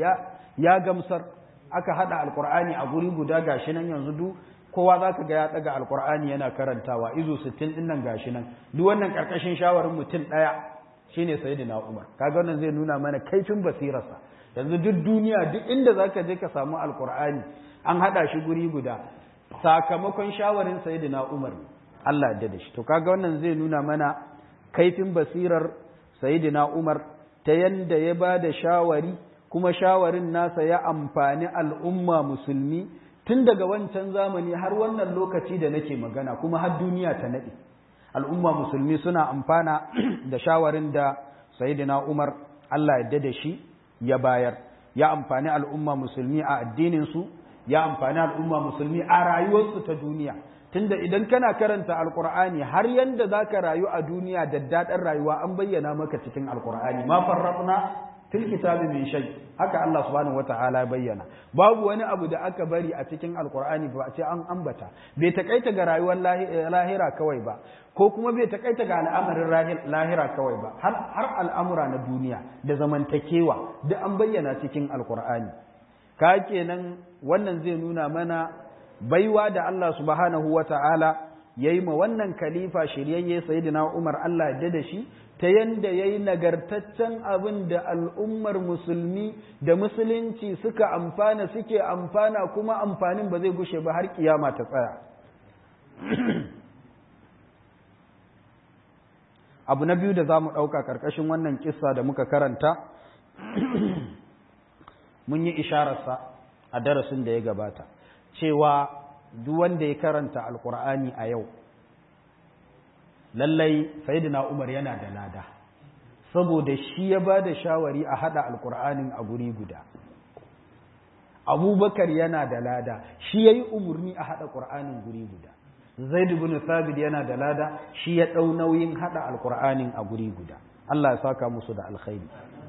ya gamsar aka haɗa alƙur'ani a guri guda gashi nan yanzu duk kowa za ka ga ya ɗaga alƙur'ani yana karantawa izu sittin ɗin nan gashi nan duk wannan ƙarƙashin shawarin mutum ɗaya shine sayyidina umar kaga wannan zai nuna mana kaifin basirarsa yanzu duk duniya duk inda za ka je ka samu alƙur'ani an haɗa shi guri guda sakamakon shawarin sayyidina umar ne Allah ya da shi to kaga wannan zai nuna mana kaifin basirar sayyidina Umar ta yanda ya ba da shawari kuma shawarin nasa ya amfani al'umma musulmi tun daga wancan zamani har wannan lokaci da nake magana kuma har duniya ta nade al'umma musulmi suna amfana da shawarin da sayyidina Umar Allah ya da shi ya bayar ya amfani al'umma musulmi a addinin su ya amfani al'umma musulmi a rayuwarsu ta duniya tunda idan kana karanta alkur'ani har yanda za ka rayu a duniya da daɗin rayuwa an bayyana maka cikin alkur'ani ma farrafna fil kitabi min shay haka Allah subhanahu wata'ala bayyana babu wani abu da aka bari a cikin alkur'ani ba ce an ambata bai takaita ga rayuwar lahira kawai ba ko kuma bai takaita ga al'amarin lahira kawai ba har har al'amura na duniya da zamantakewa duk an bayyana cikin alkur'ani ka kenan wannan zai nuna mana baiwa da Allah subhanahu wa ta'ala ya yi ma wannan kalifa shiryayye sayidina Umar Allah ya da shi ta yanda ya yi nagartaccen abin da al'ummar musulmi da musulunci suka amfana suke amfana kuma amfanin ba zai gushe ba har kiyama ta tsaya. abu na biyu da za mu ɗauka ƙarƙashin wannan kissa da muka karanta mun yi ishararsa a darasin da ya gabata. cewa duk wanda ya karanta alkur'ani a yau lallai sayyidina umar yana da lada saboda shi ya ba da shawari a hada alkur'anin a guri guda abubakar yana da lada shi ya yi umarni a hada ƙur'anin guri guda zaid ibn thabit yana da lada shi ya ɗau nauyin hada alkur'anin a guri guda Allah ya saka musu da alkhairi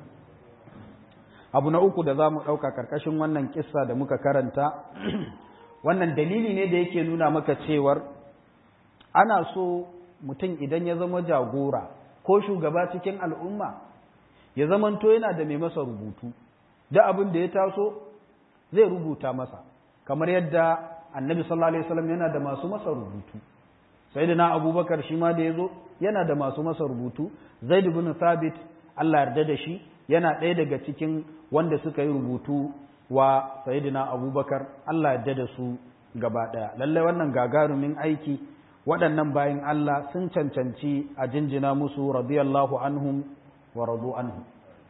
abu na uku da za mu ɗauka ƙarƙashin wannan kissa da muka karanta wannan dalili ne da yake nuna maka cewar ana so mutum idan ya zama jagora ko shugaba cikin al'umma ya zamanto yana da mai masa rubutu da abin da ya taso zai rubuta masa kamar yadda annabi sallallahu alaihi wasallam yana da masu masa rubutu sayyidina abubakar shi ma da yazo yana da masu masa rubutu zaid ibn thabit Allah yarda da shi yana ɗaya daga cikin wanda suka yi rubutu wa sayidina abubakar Allah ya da su gaba ɗaya lallai wannan gagarumin aiki waɗannan bayan Allah sun cancanci a jinjina musu radiyallahu anhum wa radu anhum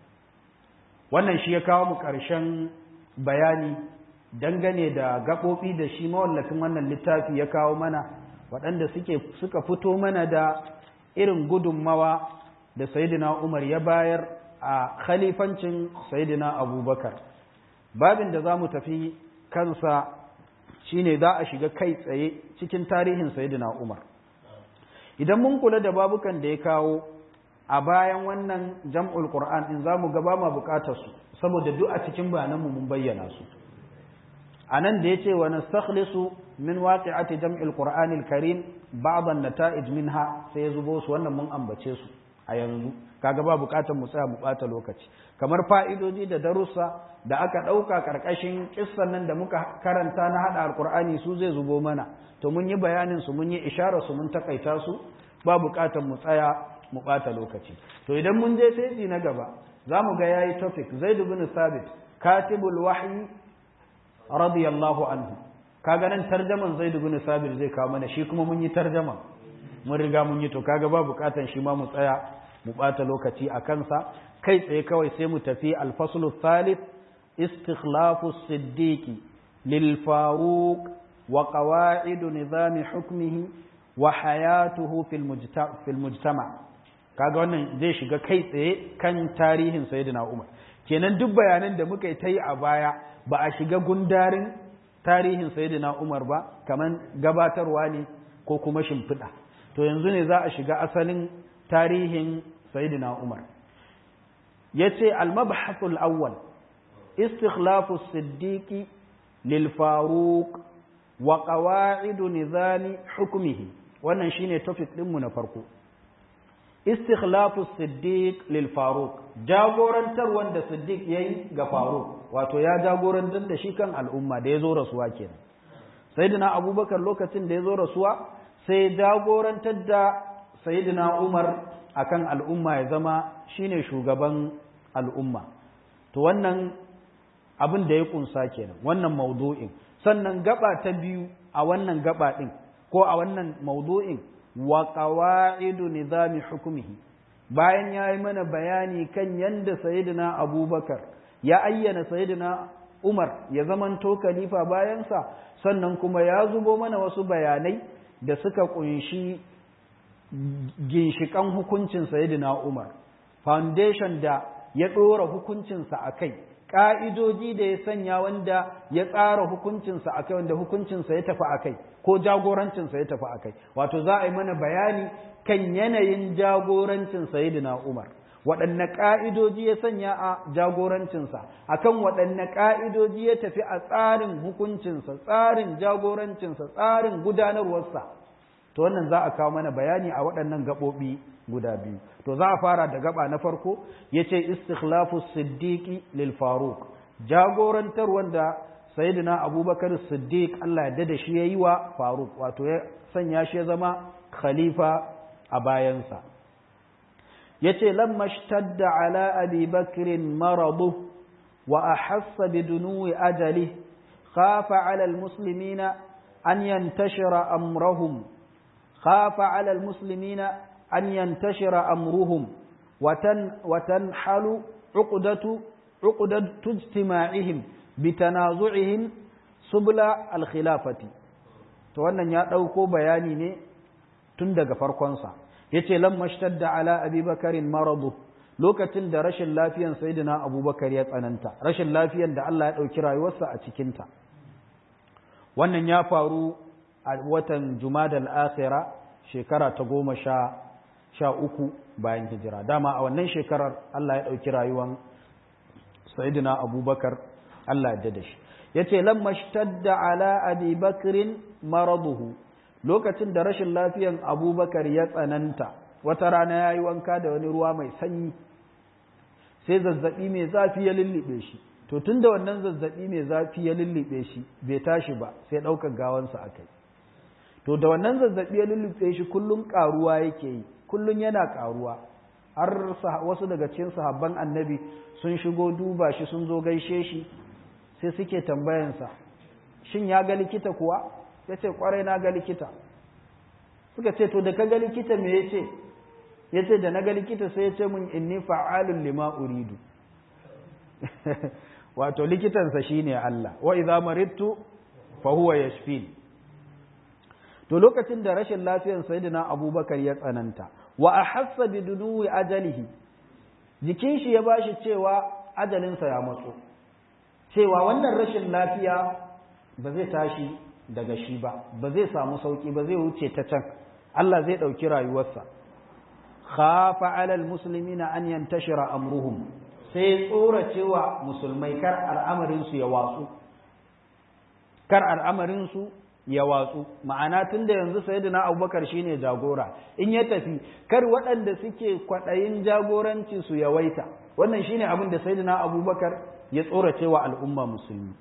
wannan shi ya kawo mu ƙarshen bayani dangane da gaɓoɓi da shi mawallafin wannan littafi ya kawo mana waɗanda suke suka fito mana da irin gudunmawa da sayidina umar ya bayar a khalifancin sayidina abubakar babin da za mu tafi kansa shine za a shiga kai tsaye cikin tarihin sayidina umar idan mun kula da babukan da ya kawo a bayan wannan jam'ul qur'an in zamu ga ba ma bukatar su saboda duk a cikin bayananmu mun bayyana su anan da yace wa nastakhlisu min waqi'ati jam'il qur'anil karim ba'd an-nata'ij minha sai zubo su wannan mun ambace su a yanzu kaga ba bukatar mu tsaya mu bata lokaci kamar fa'idoji da darussa da aka ɗauka ƙarƙashin kissan nan da muka karanta na haɗa alƙur'ani su zai zubo mana to mun yi bayanin su mun yi isharar su mun takaita su ba bukatar mu tsaya mu ɓata lokaci to idan mun je sai na gaba za mu ga yayi topic zaid ibn sabit katibul wahyi radiyallahu anhu kaga nan tarjaman zaid ibn sabit zai kawo mana shi kuma mun yi tarjama mun riga mun yi to kaga ba bukatan shi ma mu tsaya mu ɓata lokaci a kansa kai tsaye kawai sai mu tafi alfaslu thalith istikhlafu siddiqi lil faruq wa qawa'idu nizami hukmihi wa hayatuhu fil mujtama kaga wannan zai shiga kai tsaye kan tarihin sayyidina Umar kenan duk bayanan da muka yi ta yi a baya ba a shiga gundarin tarihin sayyidina Umar ba kaman gabatarwa ne ko kuma shimfiɗa to yanzu ne za a shiga asalin tarihin sayyidina Umar yace al-mabhathul awwal istikhlafu as-siddiqi lil faruq wa qawa'idu nizami hukmihi wannan shine topic ɗinmu na farko istikhlafu siddiq lil faruq jagorantar wanda siddiq yayi ga faruq wato ya jagorantar da shi kan al'umma da yazo rasuwa kenan sayyidina abubakar lokacin da yazo rasuwa sai jagorantar da sayyidina umar akan al'umma ya zama shine shugaban al'umma to wannan abin da ya kunsa kenan wannan maudu'in sannan gaba ta biyu a wannan gaba din ko a wannan maudu'in wa qawa'idu nizami hukumihi bayan ya yi mana bayani kan yanda sayyidina abubakar ya ayyana sayyidina umar ya zamanto khalifa bayansa sannan kuma ya zubo mana wasu bayanai da suka kunshi ginshikan hukuncin sayyidina umar foundation da ya ɗora hukuncinsa a kai ƙa'idoji da ya sanya wanda ya tsara hukuncinsa a kai wanda hukuncinsa ya tafi a kai ko jagorancinsa ya tafi a kai wato za a yi mana bayani kan yanayin jagorancin sayidina umar waɗanne ƙa'idoji ya sanya a jagorancinsa akan waɗanne ƙa'idoji ya tafi a tsarin hukuncinsa tsarin jagorancinsa tsarin gudanarwarsa to wannan za a kawo mana bayani a waɗannan gaɓoɓi guda biyu to za a fara da gaba na farko ya ce istikhlafu siddiqi lil faruq jagorantar wanda sayyidina abubakar siddiq Allah ya da shi yayi wa faruq wato ya sanya shi ya zama khalifa a bayansa yace lamma shtadda ala abi bakr maradu wa ahassa bidunuwi ajali khafa ala almuslimina an yantashira amrahum khafa ala almuslimina أن ينتشر أمرهم وتن وتنحل عقدة عقدة اجتماعهم بتنازعهم سبل الخلافة to wannan ya ɗauko bayani ne tun daga farkonsa ya ce lamma shtadda ala abubakarin maradu lokacin da rashin lafiyan sayyidina abubakar ya tsananta rashin lafiyan da Allah ya ɗauki rayuwarsa a cikinta wannan ya faru a watan jumadal akhira shekara ta goma sha sha uku bayan hijira dama a wannan shekarar Allah ya ɗauki rayuwan Sayyidina Abubakar Allah ya da shi ya ce lamma shtadda ala abi bakrin maraduhu lokacin da rashin lafiyan abubakar ya tsananta wata rana ya yi wanka da wani ruwa mai sanyi sai zazzaɓi mai zafi ya lullube shi to tun da wannan zazzaɓi mai zafi ya lullube shi bai tashi ba sai ɗaukar gawansa a kai to da wannan zazzaɓi ya lullube shi kullum ƙaruwa yake yi kullum yana ƙaruwa har wasu daga cikin sahabban annabi sun shigo duba shi sun zo gaishe shi sai suke tambayansa shin ya ga likita kuwa ya ce kwarai na ga likita suka ce to da ka ga likita me ya ce ya ce da na ga likita sai ya ce mun inni fa'alun lima uridu wato likitansa shine Allah wa idza maridtu fa huwa yashfin to lokacin da rashin lafiyar sayyidina abubakar ya tsananta wa ahassa bi dunuwi ajalihi jikin shi ya bashi cewa ajalinsa ya matso cewa wannan rashin lafiya ba zai tashi daga shi ba ba zai samu sauki ba zai wuce ta can Allah zai ɗauki rayuwarsa khafa alal muslimina an yantashira amruhum sai tsora cewa musulmai kar al'amarin su ya watsu kar al'amarin su ya watsu ma'ana tun da yanzu sayyidina abubakar shine jagora in ya tafi kar waɗanda suke kwaɗayin jagoranci su yawaita wannan shine abin da sayyidina abubakar ya tsorace wa al'umma musulmi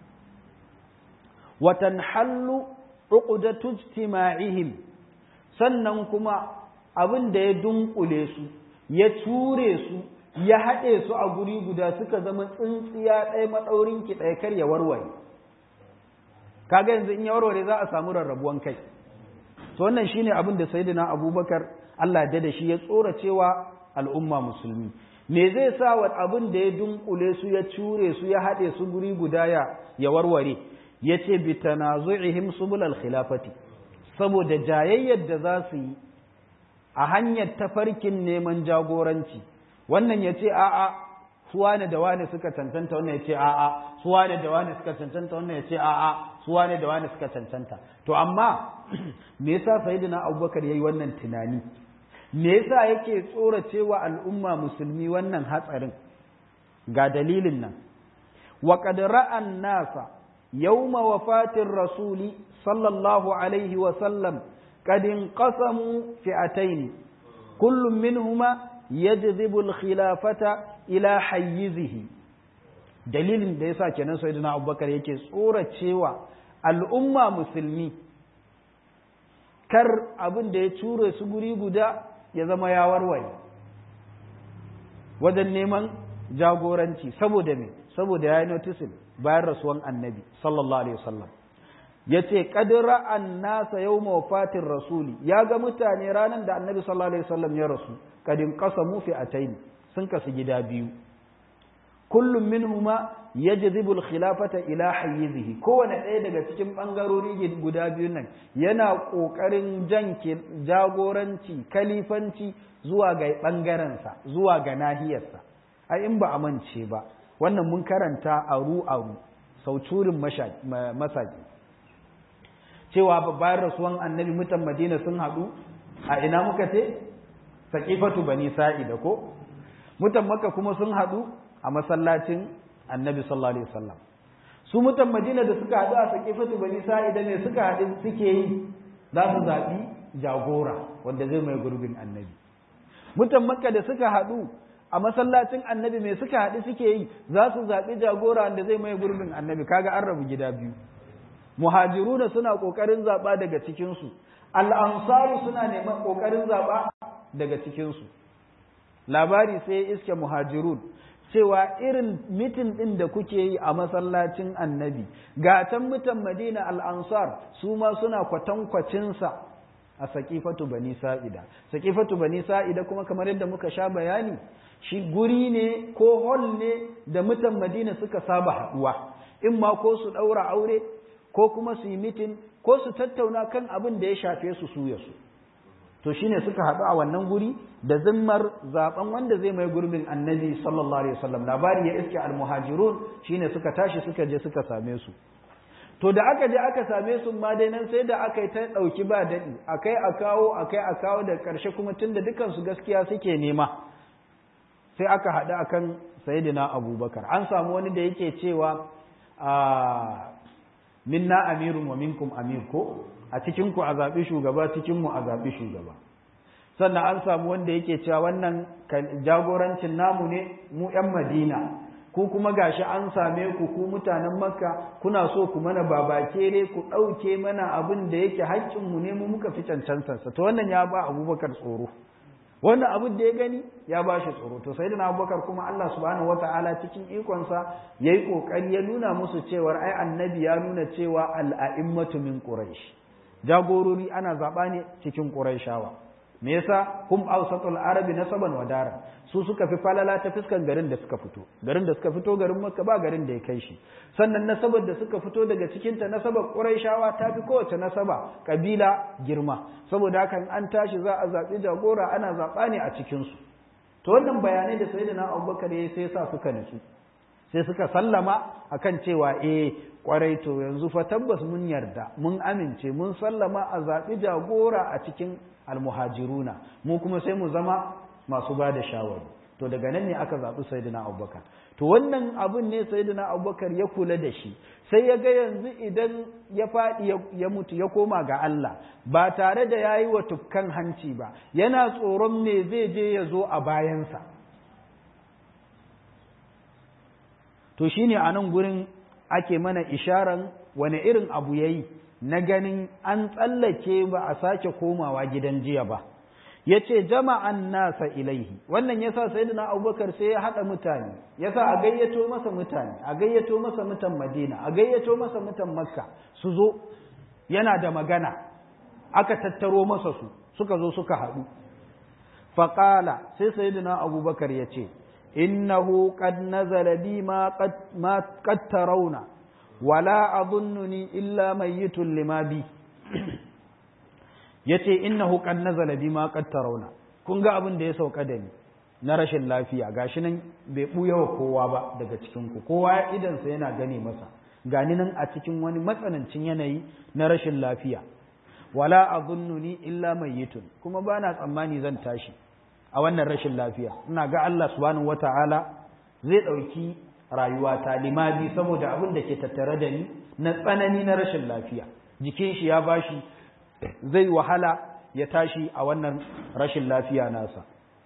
watan hallu uqdatu ijtima'ihim sannan kuma abin da ya dunkule su ya ture su ya haɗe su a guri guda suka zama tsintsiya ɗaya maɗaurin ki ɗaya kar ya warware kaga yanzu in ya warware za a samu rarrabuwan kai to wannan shine abin da sayyidina abubakar Allah ya da shi ya tsora cewa al'umma musulmi me zai sa wa abin da ya dunkule su ya cure su ya haɗe su guri guda ya ya warware ya ce bi tanazu'ihim subulal khilafati saboda jayayyar da za su yi a hanyar tafarkin neman jagoranci wannan ya ce a'a su wane da wane suka cancanta wannan ya ce a'a su wane da wane suka cancanta wannan ya ce a'a su wane da wane suka cancanta to amma me yasa sayyidina abubakar yayi wannan tunani me yasa yake tsoracewa al'umma musulmi wannan hatsarin ga dalilin nan wa qad ra'an nasa yawma wafatir rasuli sallallahu alaihi wa sallam qad inqasamu fi'atayn kullu minhuma yajzibu al-khilafata ila hayyizihi dalilin da yasa kenan sayyidina abubakar yake tsoracewa al'umma musulmi kar abin da ya ture su guri guda ya zama ya warware wajen neman jagoranci saboda me saboda ya yi notisin bayan rasuwan annabi sallallahu alaihi wasallam ya ce ƙadira an nasa yau mawafatin rasuli ya ga mutane ranar da annabi sallallahu alaihi wasallam ya rasu kadin ƙasa mufi a taini sun kasu gida biyu kullum minhuma yajzibu al-khilafata ila hayyizihi kowane ɗaya daga cikin ɓangarori guda biyun nan yana ƙoƙarin jan jagoranci kalifanci zuwa ga ɓangarensa zuwa ga nahiyarsa ai in ba a mance ba wannan mun karanta aru aru sauturin masaki cewa bayan rasuwan annabi mutan madina sun haɗu a ina muka ce saƙifatu bani sa'ida ko mutan maka kuma sun haɗu a masallacin annabi sallallahu alaihi wasallam su mutan madina da suka haɗu a saƙifatu bani sa'ida ne suka haɗu suke yi za su zaɓi jagora wanda zai mai gurbin annabi mutan makka da suka haɗu a masallacin annabi mai suka haɗu suke yi za su zaɓi jagora wanda zai mai gurbin annabi kaga an rabu gida biyu muhajiruna suna ƙoƙarin zaɓa daga cikinsu al'ansaru suna neman ƙoƙarin zaɓa daga cikinsu labari sai iske muhajirun cewa irin mitin ɗin da kuke yi a masallacin annabi ga can mutan madina al'ansar su ma suna kwatankwacinsa a saƙifatu bani sa'ida saƙifatu bani sa'ida kuma kamar yadda muka sha bayani shi guri ne ko hol ne da mutan madina suka saba haɗuwa in ma ko su ɗaura aure ko kuma su yi mitin ko su tattauna kan abin da ya shafe su su ya su to shine suka haɗu a wannan guri da zimmar zaben wanda zai mai gurbin annabi sallallahu alaihi wasallam labari ya iske almuhajirun shine suka tashi suka je suka same su to da aka je aka same su ma dai nan sai da aka yi ta ɗauki ba daɗi akai a kawo akai a kawo da ƙarshe kuma tunda dukan su gaskiya suke nema sai aka haɗu akan sayyidina abubakar an samu wani da yake cewa a minna amirun wa minkum amir ko a cikin ku a zaɓi shugaba cikin mu a zaɓi shugaba sannan an samu wanda yake cewa wannan jagorancin namu ne mu ‘yan madina ku kuma gashi an same ku ku mutanen makka kuna so ku mana babakere ku ɗauke mana abin da yake haƙƙinmu ne mu muka fi cancantarsa to wannan ya ba abubakar tsoro wannan abin da ya gani ya ba shi tsoro to sai da abubakar kuma Allah subhanahu wata'ala cikin ikonsa ya yi ƙoƙari ya nuna musu cewar ai annabi ya nuna cewa al'a'immatu min quraish jagorori ana zaɓa ne cikin quraishawa me yasa hum awsatul arabi nasaban wa daran su suka fi falala ta fuskan garin da suka fito garin da suka fito garin makka ba garin da ya kai shi sannan nasabar da suka fito daga cikin ta nasabar quraishawa ta fi kowace nasaba kabila girma saboda haka an tashi za a zaɓi jagora ana zaɓa ne a cikin su to wannan bayanai da sayyidina abubakar ya sai sa suka nutsu sai suka sallama akan cewa eh kwarai to yanzu fa tabbas mun yarda mun amince mun sallama a zaɓi jagora a cikin almuhajiruna mu kuma sai mu zama masu ba da shawari to daga nan ne aka zaɓi sayyidina abubakar to wannan abun ne sayyidina abubakar ya kula da shi sai ya ga yanzu idan ya faɗi ya mutu ya koma ga Allah ba tare da ya yi wa tukkan hanci ba yana tsoron me zai je ya zo a bayansa to shine a nan gurin ake mana isharan wani irin abu ya yi na ganin an tsallake ba a sake komawa gidan jiya ba ya ce jama'an nasa ilaihi wannan yasa sayyidina abubakar sai ya haɗa mutane yasa a gayyato masa mutane a gayyato masa mutan madina a gayyato masa mutan makka su zo yana da magana aka tattaro masa su suka zo suka haɗu faƙala sai sayyidina abubakar ya ce innahu qad nazala bi ma qad tarawna wala adhunnuni illa mayyitun lima bi yace innahu qad nazala bi ma qad tarawna kun ga abin da ya sauka da ni na rashin lafiya gashi nan bai buya wa kowa ba daga cikin ku kowa idansa yana gane masa gani nan a cikin wani matsanancin yanayi na rashin lafiya wala adhunnuni illa mayyitun kuma bana tsammani zan tashi a wannan rashin lafiya ina ga Allah subhanahu wata'ala zai dauki rayuwata limabi saboda abin da ke tattare da ni na tsanani na rashin lafiya jikin shi ya bashi zai wahala ya tashi a wannan rashin lafiya nasa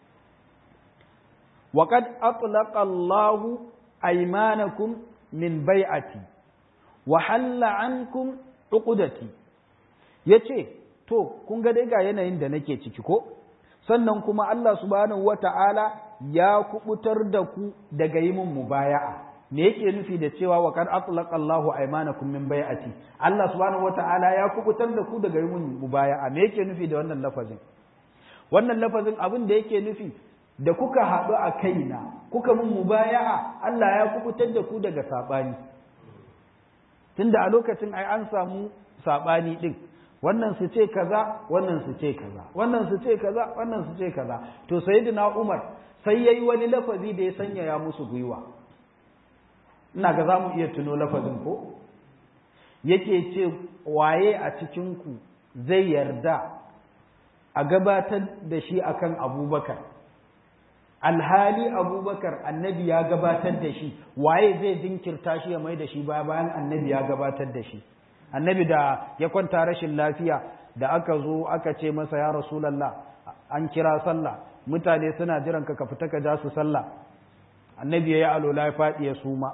وقد أطلق الله أيمانكم من بيعتي وحل عنكم عقدتي yace to kun ga dai ga yanayin da nake ciki ko sannan kuma Allah subhanahu wata'ala ya kubutar da ku daga yi min mubaya'a me yake nufi da cewa wa kad atlaqa Allahu aymanakum min bai'ati Allah subhanahu wata'ala ya kubutar da ku daga yi min mubaya'a me yake nufi da wannan lafazin wannan lafazin abin da yake nufi da kuka haɗu a kaina kuka mun mubaya'a Allah ya kubutar da ku daga saɓani tunda a lokacin ai an samu saɓani ɗin wannan su ce kaza wannan su ce kaza wannan su ce kaza wannan su ce kaza to sayyidina Umar sai yayi wani lafazi da ya sanya ya musu gwiwa ina ga zamu iya tuno lafazin ko yake ce waye a cikin ku zai yarda a gabatar da shi akan Abubakar alhali abubakar annabi ya gabatar da shi waye zai jinkirta shi ya mai da shi baya bayan annabi ya gabatar da shi annabi da ya kwanta rashin lafiya da aka zo aka ce masa ya rasulallah an kira sallah mutane suna jiran ka ka fita ka ja su sallah annabi ya yi alola ya faɗi ya suma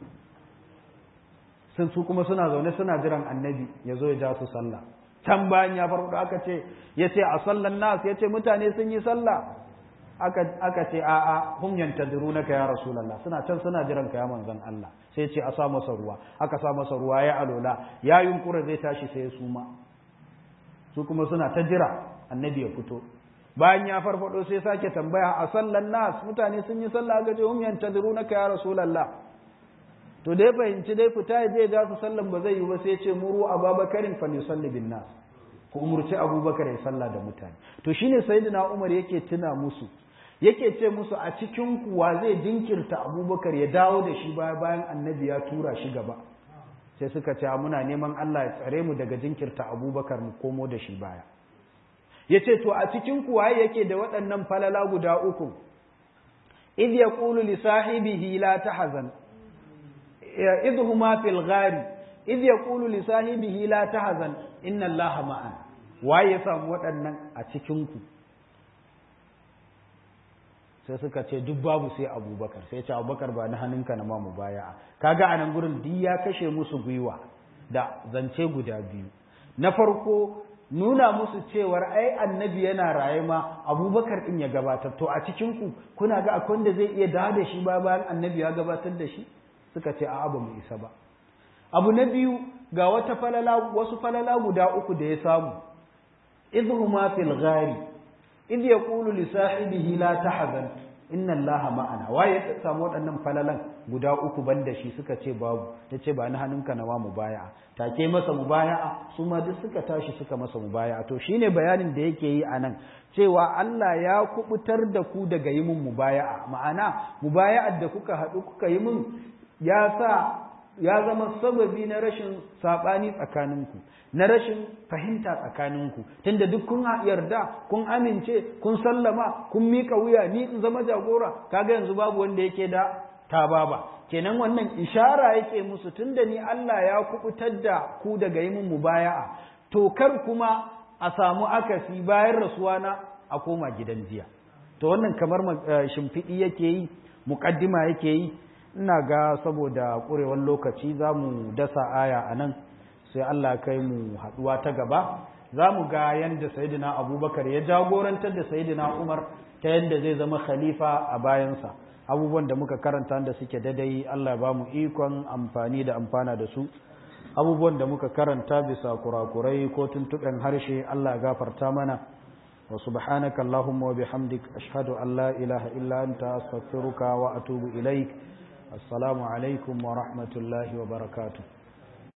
sun su kuma suna zaune suna jiran annabi ya zo ya ja su sallah can bayan ya farko aka ce ya ce a sallan nas ya ce mutane sun yi sallah aka ce a'a hum yantadirunaka ya rasulullah suna can suna jiran ka ya manzon Allah sai ce a sa masa ruwa aka sa masa ruwa ya alola ya yunkura zai tashi sai ya suma su kuma suna ta jira annabi ya fito bayan ya farfado sai sake tambaya a sallan nas mutane sun yi sallah ga je hum yantadirunaka ya rasulullah to dai fahimci dai fita ya je da su sallan ba zai yi ba sai ya ce muru ababakarin fa yusalli bin nas ku umurci abubakar ya sallah da mutane to shine sayyidina umar yake tuna musu yake ce musu a cikin kuwa zai jinkirta abubakar ya dawo da shi baya bayan annabi ya tura shi gaba sai suka ce muna neman Allah ya tsare mu daga jinkirta abubakar mu komo da shi baya ya ce to a cikin kuwa yake da waɗannan falala guda uku idh yaqulu li sahibihi la tahzan idh huma fil ghari idh yaqulu li sahibihi la tahzan inna allaha ma'ana waye ya samu waɗannan a cikin ku sai suka ce duk babu sai abubakar sai ce abubakar ba na hannunka na mamu baya kaga a nan gurin duk ya kashe musu gwiwa da zance guda biyu na farko nuna musu cewar ai annabi yana raye ma abubakar din ya gabatar to a cikin ku kuna ga akwai wanda zai iya dawo da shi ba bayan annabi ya gabatar da shi suka ce a'a ba mu isa ba abu na biyu ga wata falala wasu falala guda uku da ya samu idhuma fil ghari idh yaqulu li sahibihi la tahzan inna allaha ma'ana waye ya samu waɗannan falalan guda uku banda shi suka ce babu yace ba ni hannunka na wa mubaya'a take masa mubaya'a su ma duk suka tashi suka masa mubaya'a to shine bayanin da yake yi anan cewa Allah ya kubutar da ku daga yi mun mubaya'a ma'ana mubaya'ar da kuka haɗu kuka yi mun ya sa ya zama sababi na rashin saɓani tsakaninku na rashin fahimta tsakaninku tunda duk kun yarda kun amince kun sallama kun mika wuya ni in zama jagora kaga yanzu babu wanda yake da tababa kenan wannan ishara yake musu tunda ni Allah ya kubutar da ku daga yi mun mubaya'a to kar kuma a samu akasi bayan rasuwa na a koma gidan jiya to wannan kamar shimfiɗi yake yi muƙaddima yake yi ina ga saboda ƙurewar lokaci za mu dasa aya a nan sai Allah kai mu haɗuwa ta gaba za mu ga yadda sayidina abubakar ya jagorantar da sayidina umar ta yadda zai zama khalifa a bayansa abubuwan da muka karanta da suke dadai Allah ba mu ikon amfani da amfana da su abubuwan da muka karanta bisa kurakurai ko tuntuɓen harshe Allah gafarta mana wa subhanaka allahumma wa bihamdik ashhadu an la ilaha illa anta astaghfiruka wa atubu ilaik assalamu alaikum wa rahmatullahi wa barakatuh